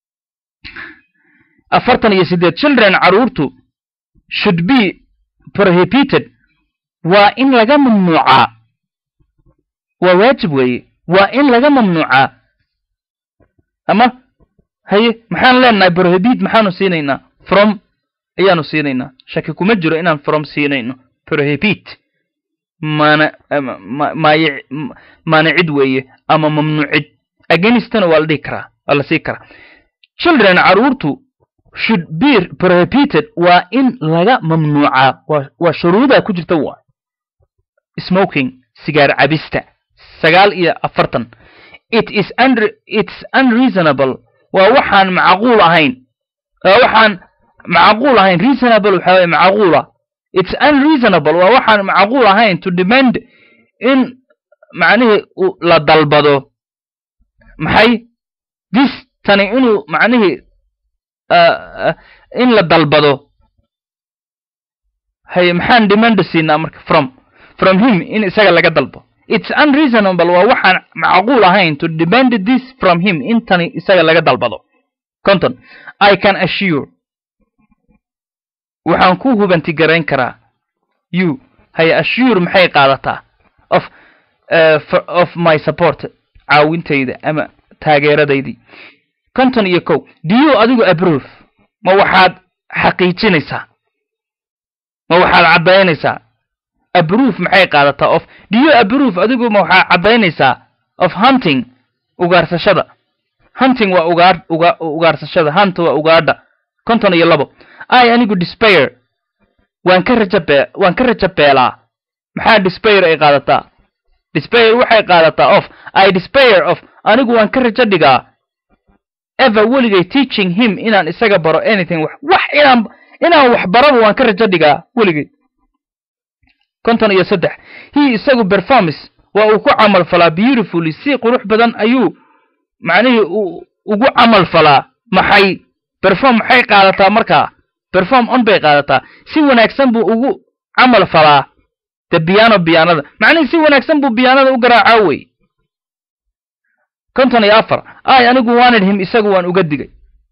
afartan iyo siddeed children carruurtu should be prohibited waa in laga mamnuucaa waa waajib weeye waa in laga mamnuucaa ama haye maxaan leenahay prohibit maxaanu siinaynaa from ayaanu siinaynaa shaki kuma jiro inaan from siinayno prohibit maana maay maanacid weeye ama mamnuucid agenistana waa la dhihi karaa waa la sii karaa children carruurtu should be prohibited waa in laga mamnuucaa waa shuruudaa ku jirta waa smoking sigaar cabista sagaal iyo afartan it is it's unreasonable waa waxaan macquul ahayn waa waxaan macquul ahayn reasonable waxa weye macquula it's unreasonable waa waxaan macquul ahayn to demand in macnihii la dalbado maxay this tani inuu macnihii in la dalbado haye maxaan demand siinaa marka from from him in isaga laga dalbo it's unreasonable waa waxaan macquul ahayn to demand this from him in tani isaga laga dalbado conton i can assure waxaan ku hubanti garayn karaa you haye assure maxay qaadataa of uh, of my support caawintayda ama taageeradaydii conton iyo kow do you adigu abrove ma waxaad xaqiijinaysaa ma waxaad caddaynaysaa abrove maxay qaadataa of do you abrove adigu ma waxaad caddaynaysaa of hunting ugaarsashada hunting waa ugaar uga ugaarsashada hunt waa ugaadha conton iyo labo i anigu despair waan ka rajabe waan ka rajabeelaa maxaa despair ay qaadataa despair waxay qaadataa of i despair of anigu waan ka rajo dhigaa ever weligay teaching him inaan isaga baro anything wax wax inaan inaan wax baraba waan ka rajo dhigaa weligay konton iyo saddex he isagu performance waa uu ku camal falaa beautifully si qurux badan ayuu macnihii ugu camal falaa maxay perform maxay qaadataa markaa perform on bay qaadataa si wanaagsan buu ugu camal falaa de biano biyaanada macnihii si wanaagsan buu biyaanada u garaacaa wey konton iyo afar ay anigu wanted him isagu waan uga digay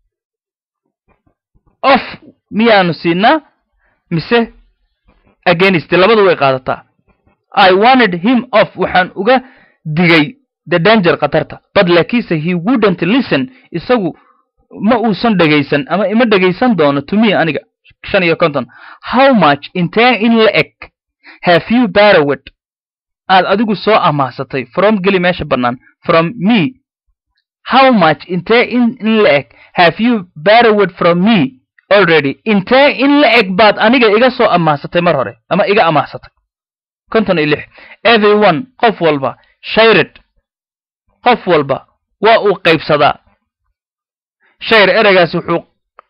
of miyaanu siinaa mise against labadu way qaadataa i wanted him off waxaan uga digay the danger khatarta but laakiinse he wouldn't listen isagu ma uusan dhegaysan ama ima dhegaysan doono to me aniga shan iyo konton how much intee in la eg have you barrowed aad adigu soo amaahsatay from geli meesha bannaan from me how much intee in in la eg have you barrowed from me already intee in la eg baad aniga iga soo amaahsatay mar hore ama iga amaahsatay konton iyo lix everyone qof walba shayred qof walba waa uu qaybsadaa shayr ereygaas wuxuu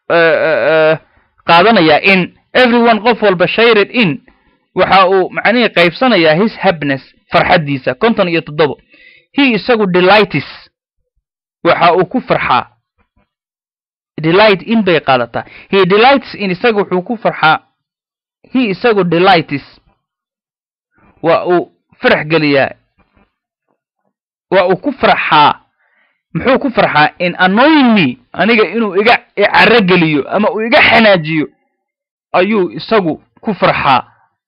qaadanayaa in everyone qof walba shayred in waxa uu macnihii qaybsanayaa his happiness farxaddiisa konton iyo toddobo he isagu delightis waxa uu ku farxaa delight in bay qaadataa he delights in isaga wuxuu ku farxaa he isagu delightis waa uu farax geliyaa waa uu ku farxaa muxuu ku farxaa in annoying me aniga inuu iga icaro geliyo ama uu iga xanaajiyo ayuu isagu ku farxaa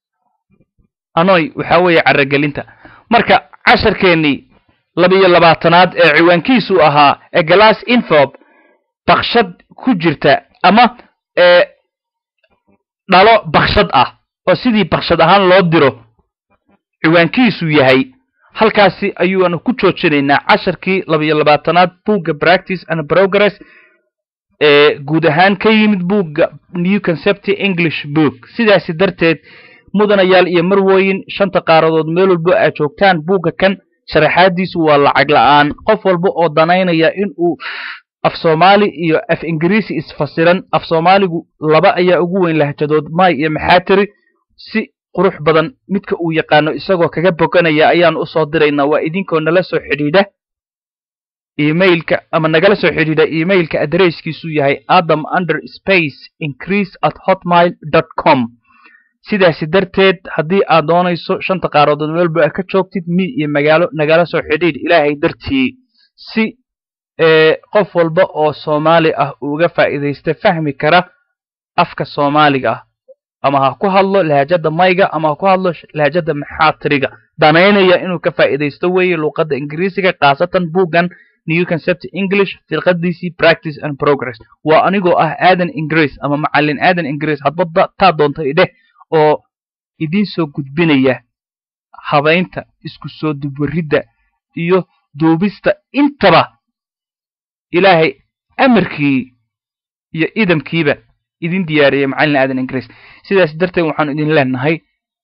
anoy waxaa weeye carogelinta marka casharkeennii labiyo labaatanaad ee ciwaankiisu ahaa ee glass infob bakshad ku jirta ama ee dhalo bakshad ah oo sidii bakshad ahaan loo diro ciwaankiisu yahay halkaasi ayuanu ku joojinaynaa casharkii labiyo labaatanaad buugga practice and progress ee guud ahaan ka yimid buugga new concept english book sidaasi darteed mudanayaal iyo marwooyin shanta qaaradood meel walbo aad joogtaan buugga kan sharaxaadiisu waa lacag la-aan qof walba oo danaynaya in uu af soomaali iyo af ingiriisi isfasiran af soomaaligu laba ayaa ugu weyn lahjadood may iyo maxaatiri si qurux badan midka uu yaqaano isagoo kaga boganaya ayaan u soo diraynaa waa idinkoo nala soo xidhiidha emailka ama nagala soo xidhiidha emailka adresskiisu yahay adam under space increase at hotmail dot com sidaasi darteed haddii aad doonayso shanta qaaroodood meelba ka joogtid mi iyo magaalo nagala soo xidhiidh ilaahay dartii si qof walba oo soomaali ah uga faa'iidaysta fahmi kara afka soomaaliga ah ama ha ku hadlo lahajada mayga ama ha ku hadlo lahajada maxaatiriga danaynaya inuu ka faa'iidaysto weeye luuqadda ingiriisiga khaasatan buuggan new concept english firqadiisii practice and progress waa anigoo ah aadan ingiriis ama macallin aadan ingiriis hadba taa doonta idheh oo idiin soo gudbinaya habaynta isku soo dubwaridda iyo duubista intaba ilaahay amarkii iyo idamkiiba idin diyaariyay macallin aadan ingiriis sidaas darteed waxaanu idin leenahay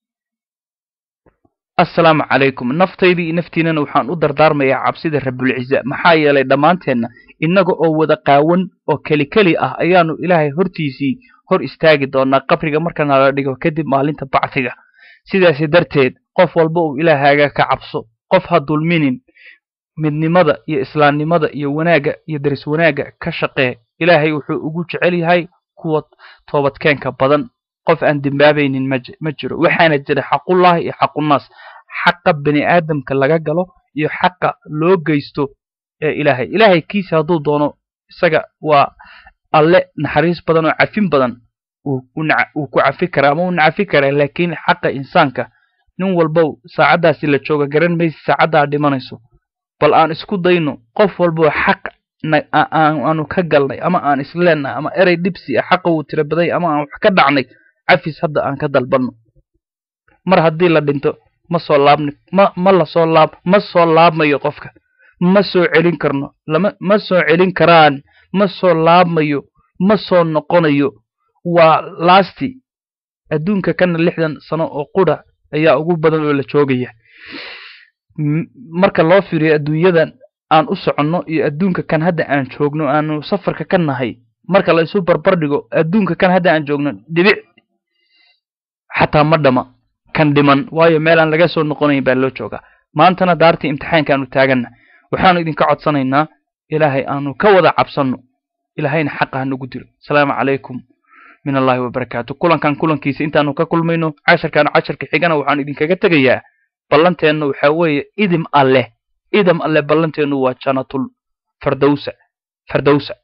assalaamu calaykum naftaydii iyo naftiinana waxaan u dardaarmayaa cabsida rabulciza maxaa yeelay dhammaanteenna innaga oo wada qaawan oo keli keli ah ayaanu ilaahay hortiisii hor istaagi doonaa qabriga marka nala dhigo kadib maalinta bacsiga sidaasi darteed qof walba uu ilaahaaga ka cabso qof ha dulminin midnimada iyo islaamnimada iyo wanaagga iyo daris wanaagga ka shaqee ilaahay wuxuu ugu jecel yahay kuwa toobadkeenka badan qof aan dembaabaynin ma jiro waxaana jira xaqullahi iyo xaqunaas xaqa bani aadamka laga galo iyo xaqa loo geysto ee ilaahay ilaahay kiisa hadduu doono isaga waa alle naxariis badan oo cafin badan uu ku cafi karaa ama uu nacafi karaa laakiin xaqa insaanka nin walbow saacaddaasi la jooga garan maysi saacaddaa dhimanayso bal aan isku dayno qof walboo xaq aanu ka galnay ama aan isleennahay ama erey dhibsi ah xaqa wuu tira baday ama aan wax ka dhacnay cafis hadda aan ka dalbanno mar haddii la dhinto ma soo laabni ma ma la soo laab ma soo laabmayo qofka ma soo celin karno lama ma soo celin karaan ma soo laabmayo ma soo noqonayo waa lasti adduunka kana lixdan sano oo qudha ayaa ugu badan oo la joogaya marka loo fiiriyo adduunyadan aan u soconno iyo adduunka kan hadda aan joogno aanu safarka ka nahay marka la isu barbar dhigo adduunka kan hadda aan joogno dhibic xataa ma dhama kan dhiman waayo meel aan laga soo noqonayn baa loo joogaa maantana daartii imtixaanka aanu taaganna waxaanu idinka codsanaynaa ilaahay aanu ka wada cabsanno ilaahayna xaqa hanagu diro asalaamu calaykum min allahi wabarakaatu kulankan kulankiisa intaanu ka kulmayno casharkaanu casharka xigana waxaanu idinkaga tegayaa ballanteennu waxaa weeye idim alleh idam alleh ballanteennu waa janatul fardowsa fardowsa